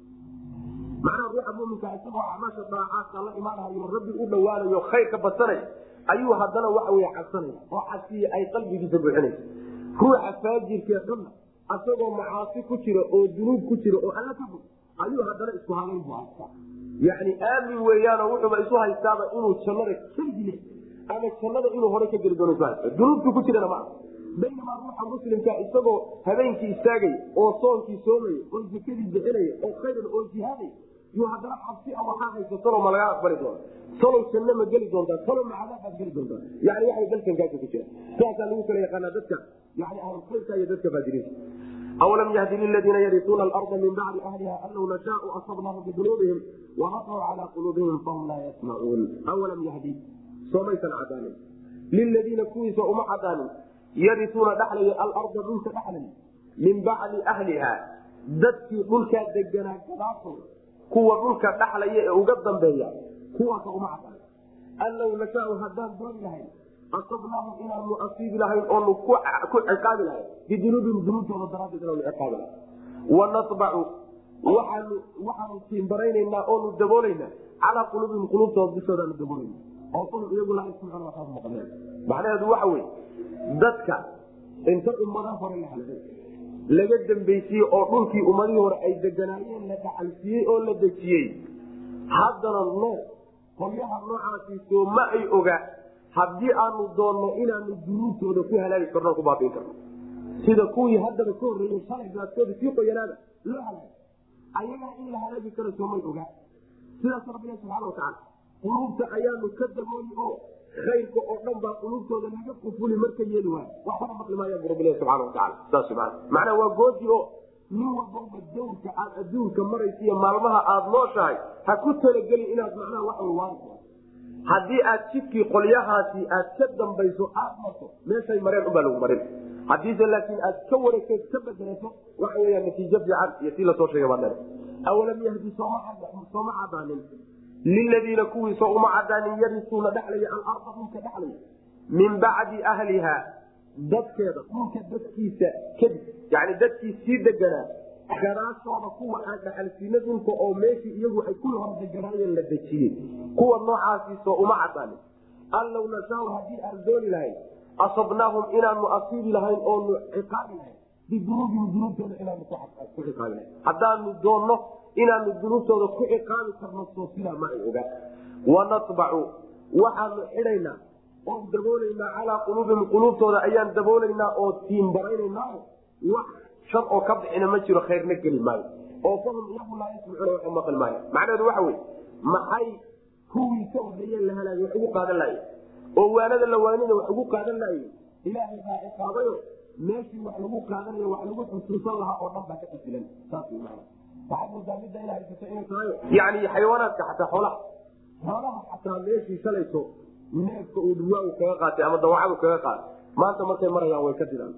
macnaha ruuxa muminka isagoo acmaasha daacaadka la imaanayo rabbi u dhawaanayo khayrka badsanay ayuu haddana waxa wey cabsanaya oo cabsiya ay qalbigiisa buuxinaysa ruuxa faajirkee xunna asagoo macaasi ku jira oo dunuub ku jira oo alla ka fog ayuu haddana isku halayn bu haystaa yani aamin weeyaanoo wuxuuba isu haystaaba inuu jannada keligi ama jannada inuu hore ka geli doono isu haysta dunuubtu ku jirana maa baynamaa ruuxa muslimka isagoo habeenkii istaagay oo soonkii soomaya oo zakadii bixinaya oo khayran oo jihaaday yuu haddana cabsi a waxaa haysa salow ma lagaa aqbali doona salow janno ma geli doontaa salow ma cadaabaad geli doontaa yani waxay dalkankaasi ku jira sidaasaa lagu kala yaqaanaa dadka yani ahlulkhayrka iyo dadka faajiriinta awalam yahdi liladiina yarisuuna alarda min bacdi ahliha an law nashaau asabnaahum bidunuubihim waraqaw calaa quluubihim fahum laa yasmacuun awalam yahdi soomaysan cadaanin liladiina kuwiisa uma cadaanin yarisuuna dhaxlaya alarda dhulka dhaxlay min bacdi ahliha dadkii dhulkaa deganaa gadaasooda kuwa dhulka dhaxlaya ee uga dambeeya kuwaasa uma cadaan an law nashaau haddaan dooni lahayn asabnaahum inaanu asiibi lahayn oonu ku ciqaabi lahayn bidunuubihim dunuubtooda daraaddeed inaanu ciqaabi lahayn wanatbacu waxaanu waxaanu tiimbaraynanaa oonu daboolaynaa calaa quluubihim quluubtooda dushoodaanu daboolana oo fahum iyagu laa yasmacuuna waxaas maqleen macnaheedu waxa weye dadka inta ummada hore la halay laga dambaysiiyey oo dhulkii ummadihii hore ay deganaayeen la dhaxalsiiyey oo la dejiyey haddana nool qolyaha noocaasiisoo ma ay oga haddii aanu doonno inaanu dunuubtooda ku halaagi karno ku baabiin karno sida kuwii haddaba ka horreeyey shalay gaaskooda sii qoyanaada loo halaagay ayagaa in la halaagi karo soomay ogaa sidaas rabbina subxana watacaala quluubta ayaanu ka dabooli oo khayrka oo dhan baa quluubtooda laga qufuli marka yeeli waayo waxbana maqli maayaan bu rabbilahi subxana watacaala saas maa macnaa waa goodi oo nin walbaba dawrka aad adduunka maraysa iyo maalmaha aada nooshahay ha ku talagelin inaad macnaha wax waari haddii aad jidkii qolyahaasi aad ka dambayso aad marto meeshay mareen unbaa lagu marin haddiise laakiin aad ka wareegto ka bedelato waxa weya natiijo fiican iyo tii lasoo sheegay baa dhan awalam yahdi sooma cadaanin liladiina kuwiisa uma cadaanin yarisuuna dhexlaya alarda dhulka dhexlaya min bacdi ahliha dadkeeda dhulka dadkiisa kadib yani dadkii sii deganaa gadaashooda kuwa aan dhaxalsiina dhulka oo meeshii iyagu ay ku hor deganaayeen la dejiyey kuwa noocaasiisoo uma cadaanin an law nashaau haddii aan dooni lahayn asabnaahum inaanu asiibi lahayn oonu ciqaabi lahayn bidunuubihim dunuubtooda inaanu ku ciqaabi lahayn haddaanu doonno inaanu dunuubtooda ku ciqaabi karno soo sidaa ma ay ogaa wanatbacu waxaanu xidhaynaa oon daboolaynaa calaa quluubihim quluubtooda ayaan daboolaynaa oo tiimbaraynanaa wax shar oo ka bixina ma jiro khayrna geli maayo oo fahum iyagu laa yasmacuuna wax maqli maayo macnaheedu waxa wey maxay kuwii ka horreeyeen la halaagay wax ugu qaadan lahaye oo waanada la waanina wax ugu qaadan lahaye ilaahay baa ciqaabayo meeshii wax lagu qaadanayo wax lagu xusuusan lahaa oo dhan baa ka qasilan saas wy maana waxaad moodaa midda ina haysato inay tahay yani xayawaanaadka xataa xoolaha xoolaha xataa meeshii shalayso neefka uu dhuwaagu kaga qaatay ama dawacadu kaga qaatay maanta markay marayaan way ka diraan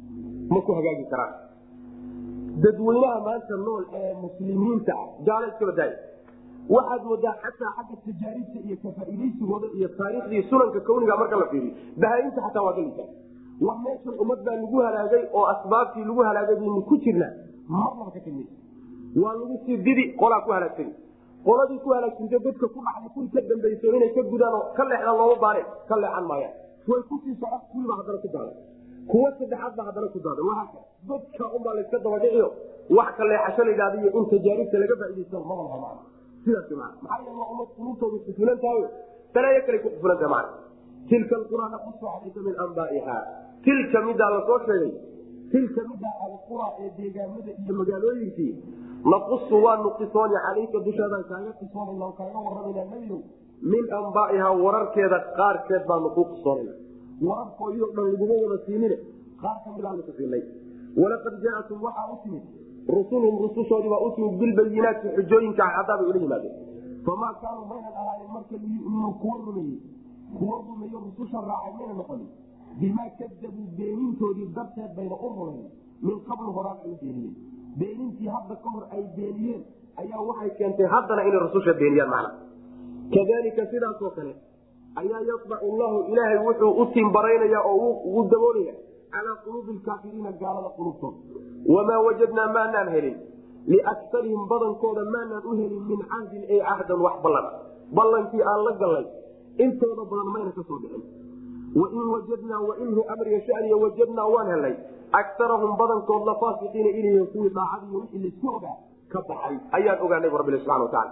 ma ku hagaagi karaan dadweynaha maanta nool ee muslimiinta ah gaala iska badaaya waxaad moodaa xataa xagga tajaaribta iyo kafaaidaysigooda iyo taariikhdii sunanka kawniga marka la fiiriyo bahaainta xataa waa galisa wa meeshan ummad baa lagu halaagay oo asbaabtii lagu halaagay baynu ku jirnaa marnaba ka kamid waa lagu sii didi qolaa ku halaagsani qoladii ku halaagsanta dadka ku dhacday kuwii ka dambayso inay ka gudaan oo ka leexdaan looma baane ka leexan maayaan way kusii socon kuwiiba haddana ku daadan kuwa saddexaad baa haddana ku daadan wahaaka dadka unbaa layska dabadhiciyo wax ka leexasho la yidhahda iyo in tajaaribta laga faaidaysto maba laha macna sidaas maa maxaa yeele waa ummad qulubtooda kufulan tahay balaayo kale ku kufulan tahay macna tilka alqura naqusu calayka min anbaa'iha tilka midaa lasoo sheegay tilka midaa alqura ee deegaamada iyo magaalooyinkii naqusu waanu qisooni calayka dushaadaan kaaga qisoonayna oo kaaga warramayna nebiyow min anbaa'ihaa wararkeeda qaarkeed baanu kuu qisoonayna wararkoodii dhan laguma wada siinine qaar ka midaanu ku siinay walaqad jaatum waxaa u timid rusulhum rusushoodii baa u timid bilbayinaati xujooyinka cadaabay ula yimaadeen famaa kaanuu maynan ahaanin marka liyuminuu kuwa rumeeyey kuwa rumeeyo rususha raacay mayna noqonin bimaa kadabuu beenintoodii darteed bayna u rumayn min qablu horaan ay u beeniyeen beenintii hadda ka hor ay beeniyeen ayaa waxay keentay haddana inay rususha beeniyaan macna kadalika sidaasoo kale ayaa yasbacu llahu ilaahay wuxuu u timbaraynaya oo ugu daboolaya calaa quluubi lkaafiriina gaalada qulubtooda wamaa wajadnaa maanaan helin liakarihim badankooda maanaan u helin min cahdin ay cahdan wax ballan ballankii aan la gallay intooda badan mayna ka soo dhicin wain wajadnaa wainhu amriga shaniya wajadnaa waan helnay akarahum badankood la faasiqiina inay kuwii daacadiiy wixii laisku ogaa ka baxay ayaan ogaanay bu rabbi subana wataala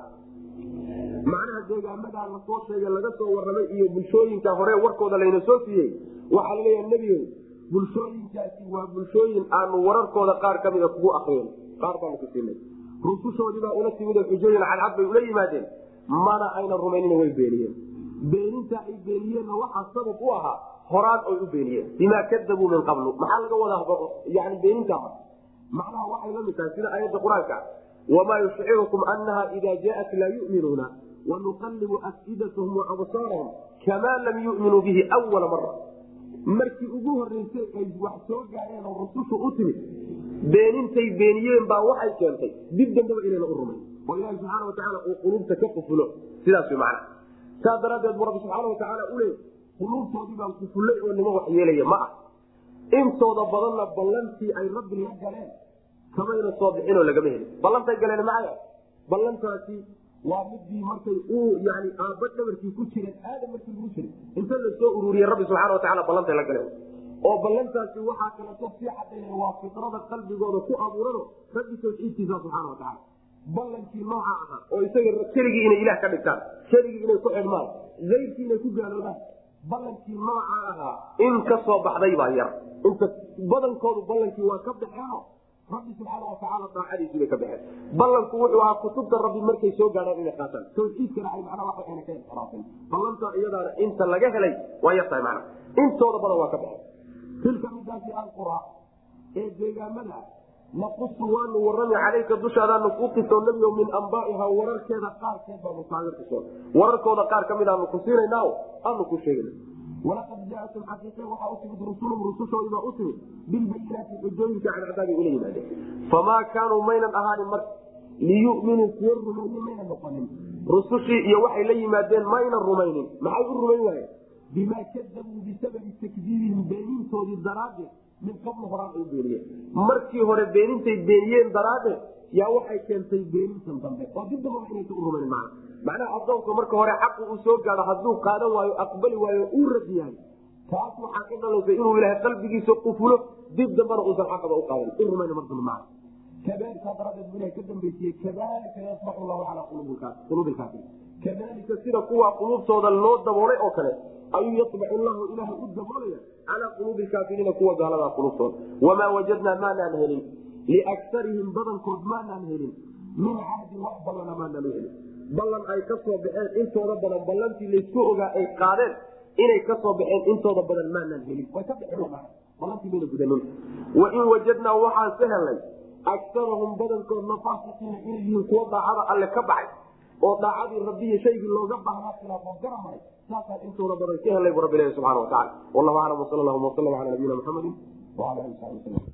macnaha deegaamadaa lasoo sheegay laga soo warramay iyo bulshooyinka hore warkooda layna soo siiyey waxaa laleeyaha nebigo bulshooyinkaasi waa bulshooyin aanu wararkooda qaar ka mida kugu akriyen qaar baanu ku siinay rusushoodiibaa ula timid oo xujooyin cadcad bay ula yimaadeen mana ayna rumaynina way beeniyeen beeninta ay beeniyeenna waxaa sabab u ahaa horaan oy u beeniyeen bimaa kadabuu min qablu maxaa laga wadaa yani beeninta macnaha waxay la mid tahay sida aayadda qur-aanka wamaa yushcirukum anaha ida jaat laa yuminuuna wanuqallibu afidatahum waabsaarahum kamaa lam yuminuu bihi wala mara markii ugu horeysay ay wax soo gaareen oo rusushu u timid beenintay beeniyeen baa waxay keentay dib dambaba inayna u rumayn oo ilahi subxaana watacaala uu quluubta ka qufulo sidaas wy macna saas daraaddeed bu rabbi subxaana watacaala u leey quluubtoodii baan kufullay oo nima wax yeelaya ma ah intooda badanna ballantii ay rabbi la galeen kamayna soo bixinoo lagama helin ballantay galeen macaya ballantaasi waa midii markay uu yani aabba dhabarkii ku jireen aadam markii lagu jiray inta la soo ururiyey rabbi subxaana watacaala ballantay la galeen oo ballantaasi waxaa kaleto sii cadayna waa fitrada qalbigooda ku abuurano rabbi tawxiidkiisa subxaana watacaala ballankii nooca ahaa oo isaga keligii inay ilaah ka dhigtaan keligii inay ku xidhmaan ayrkii inay ku gaaloobaan ballankii nooca ahaa in ka soo baxday baa yar inta badankoodu ballankii waa ka baxeeno rabbi subxaana watacaala daacadiisii bay ka baxeen ballanku wuxuu ahaa kutubta rabbi markay soo gaadhaan inay qaataan tawxiidkana ay macnaa waxa ayna ka inxiraafin ballanta iyadaana inta laga helay waa yartahay macna intooda badan waa ka baxeen tilka midaasi alqura ee deegaamada naqusu waanu warrami calayka dushaadaanu kuu qisoo nebigo min ambaaiha wararkeeda qaarkeed baanu kaaga qisoon wararkooda qaar ka mid aanu ku siinayna aanu ku sheegana walaqad jaatum xaqiiqe waxaa u timid rusulum rusushoodibaa u timid bilbayinaati xujooyinka cadcadaabay ula yimaadeen famaa kaanuu maynan ahaanin marka liyuminuu kuwa rumeeye maynan noqonin rusushii iyo waxay la yimaadeen maynan rumaynin maxay u rumayn waayeen bimaa kadabuu bisababi takdiibihim beenintoodii daraaddeed min qabl horaan ay beeniyeen markii hore beenintay beeniyeen daraaddeed yaa waxay keentay beenintan dambe oo dib dambaba inaysa u rumayn macna macnaha adoonka marka hore xaqu uu soo gaado hadduu qaadan waayo aqbali waayo uu rad yahay taas waxaa ka dhalaysa inuu ilaahay qalbigiisa qufulo dib dambana uusan xaqaba u qaadan u rumayn mar dambe macna kadalika daradeed bu ilahay ka dambaysiye kadalika yasbaxu llahu calaa quluubi lkaafir kadalika sida kuwa quluubtooda loo daboolay oo kale ayuu yasbaxu llahu ilaahay u daboolaya calaa quluubi lkaafiriina kuwa gaaladaa qulubtooda wamaa wajadnaa maanaan helin liakarihim badankood maanaan helin min cahdin wax ballana maanaan u helin ballan ay ka soo baxeen intooda badan ballantii laysku ogaa ay qaadeen inay ka soo baxeen intooda badan maanaan helin way ka baxeenballantii mayna gudanin wain wajadnaa waxaan ka helnay akarahum badankoodna faasiqiina inay yihiin kuwa daacada alle ka baxay oo daacadii rabbiyi shaygii looga baahnaa khilaafoo garamaray saasaan intooda badan ka helnay bu rabbi ilahi subxana wa tacala wallahu aclam wsal allahuma wasalam ala nabiyina muxamadi wala ali sabi waslm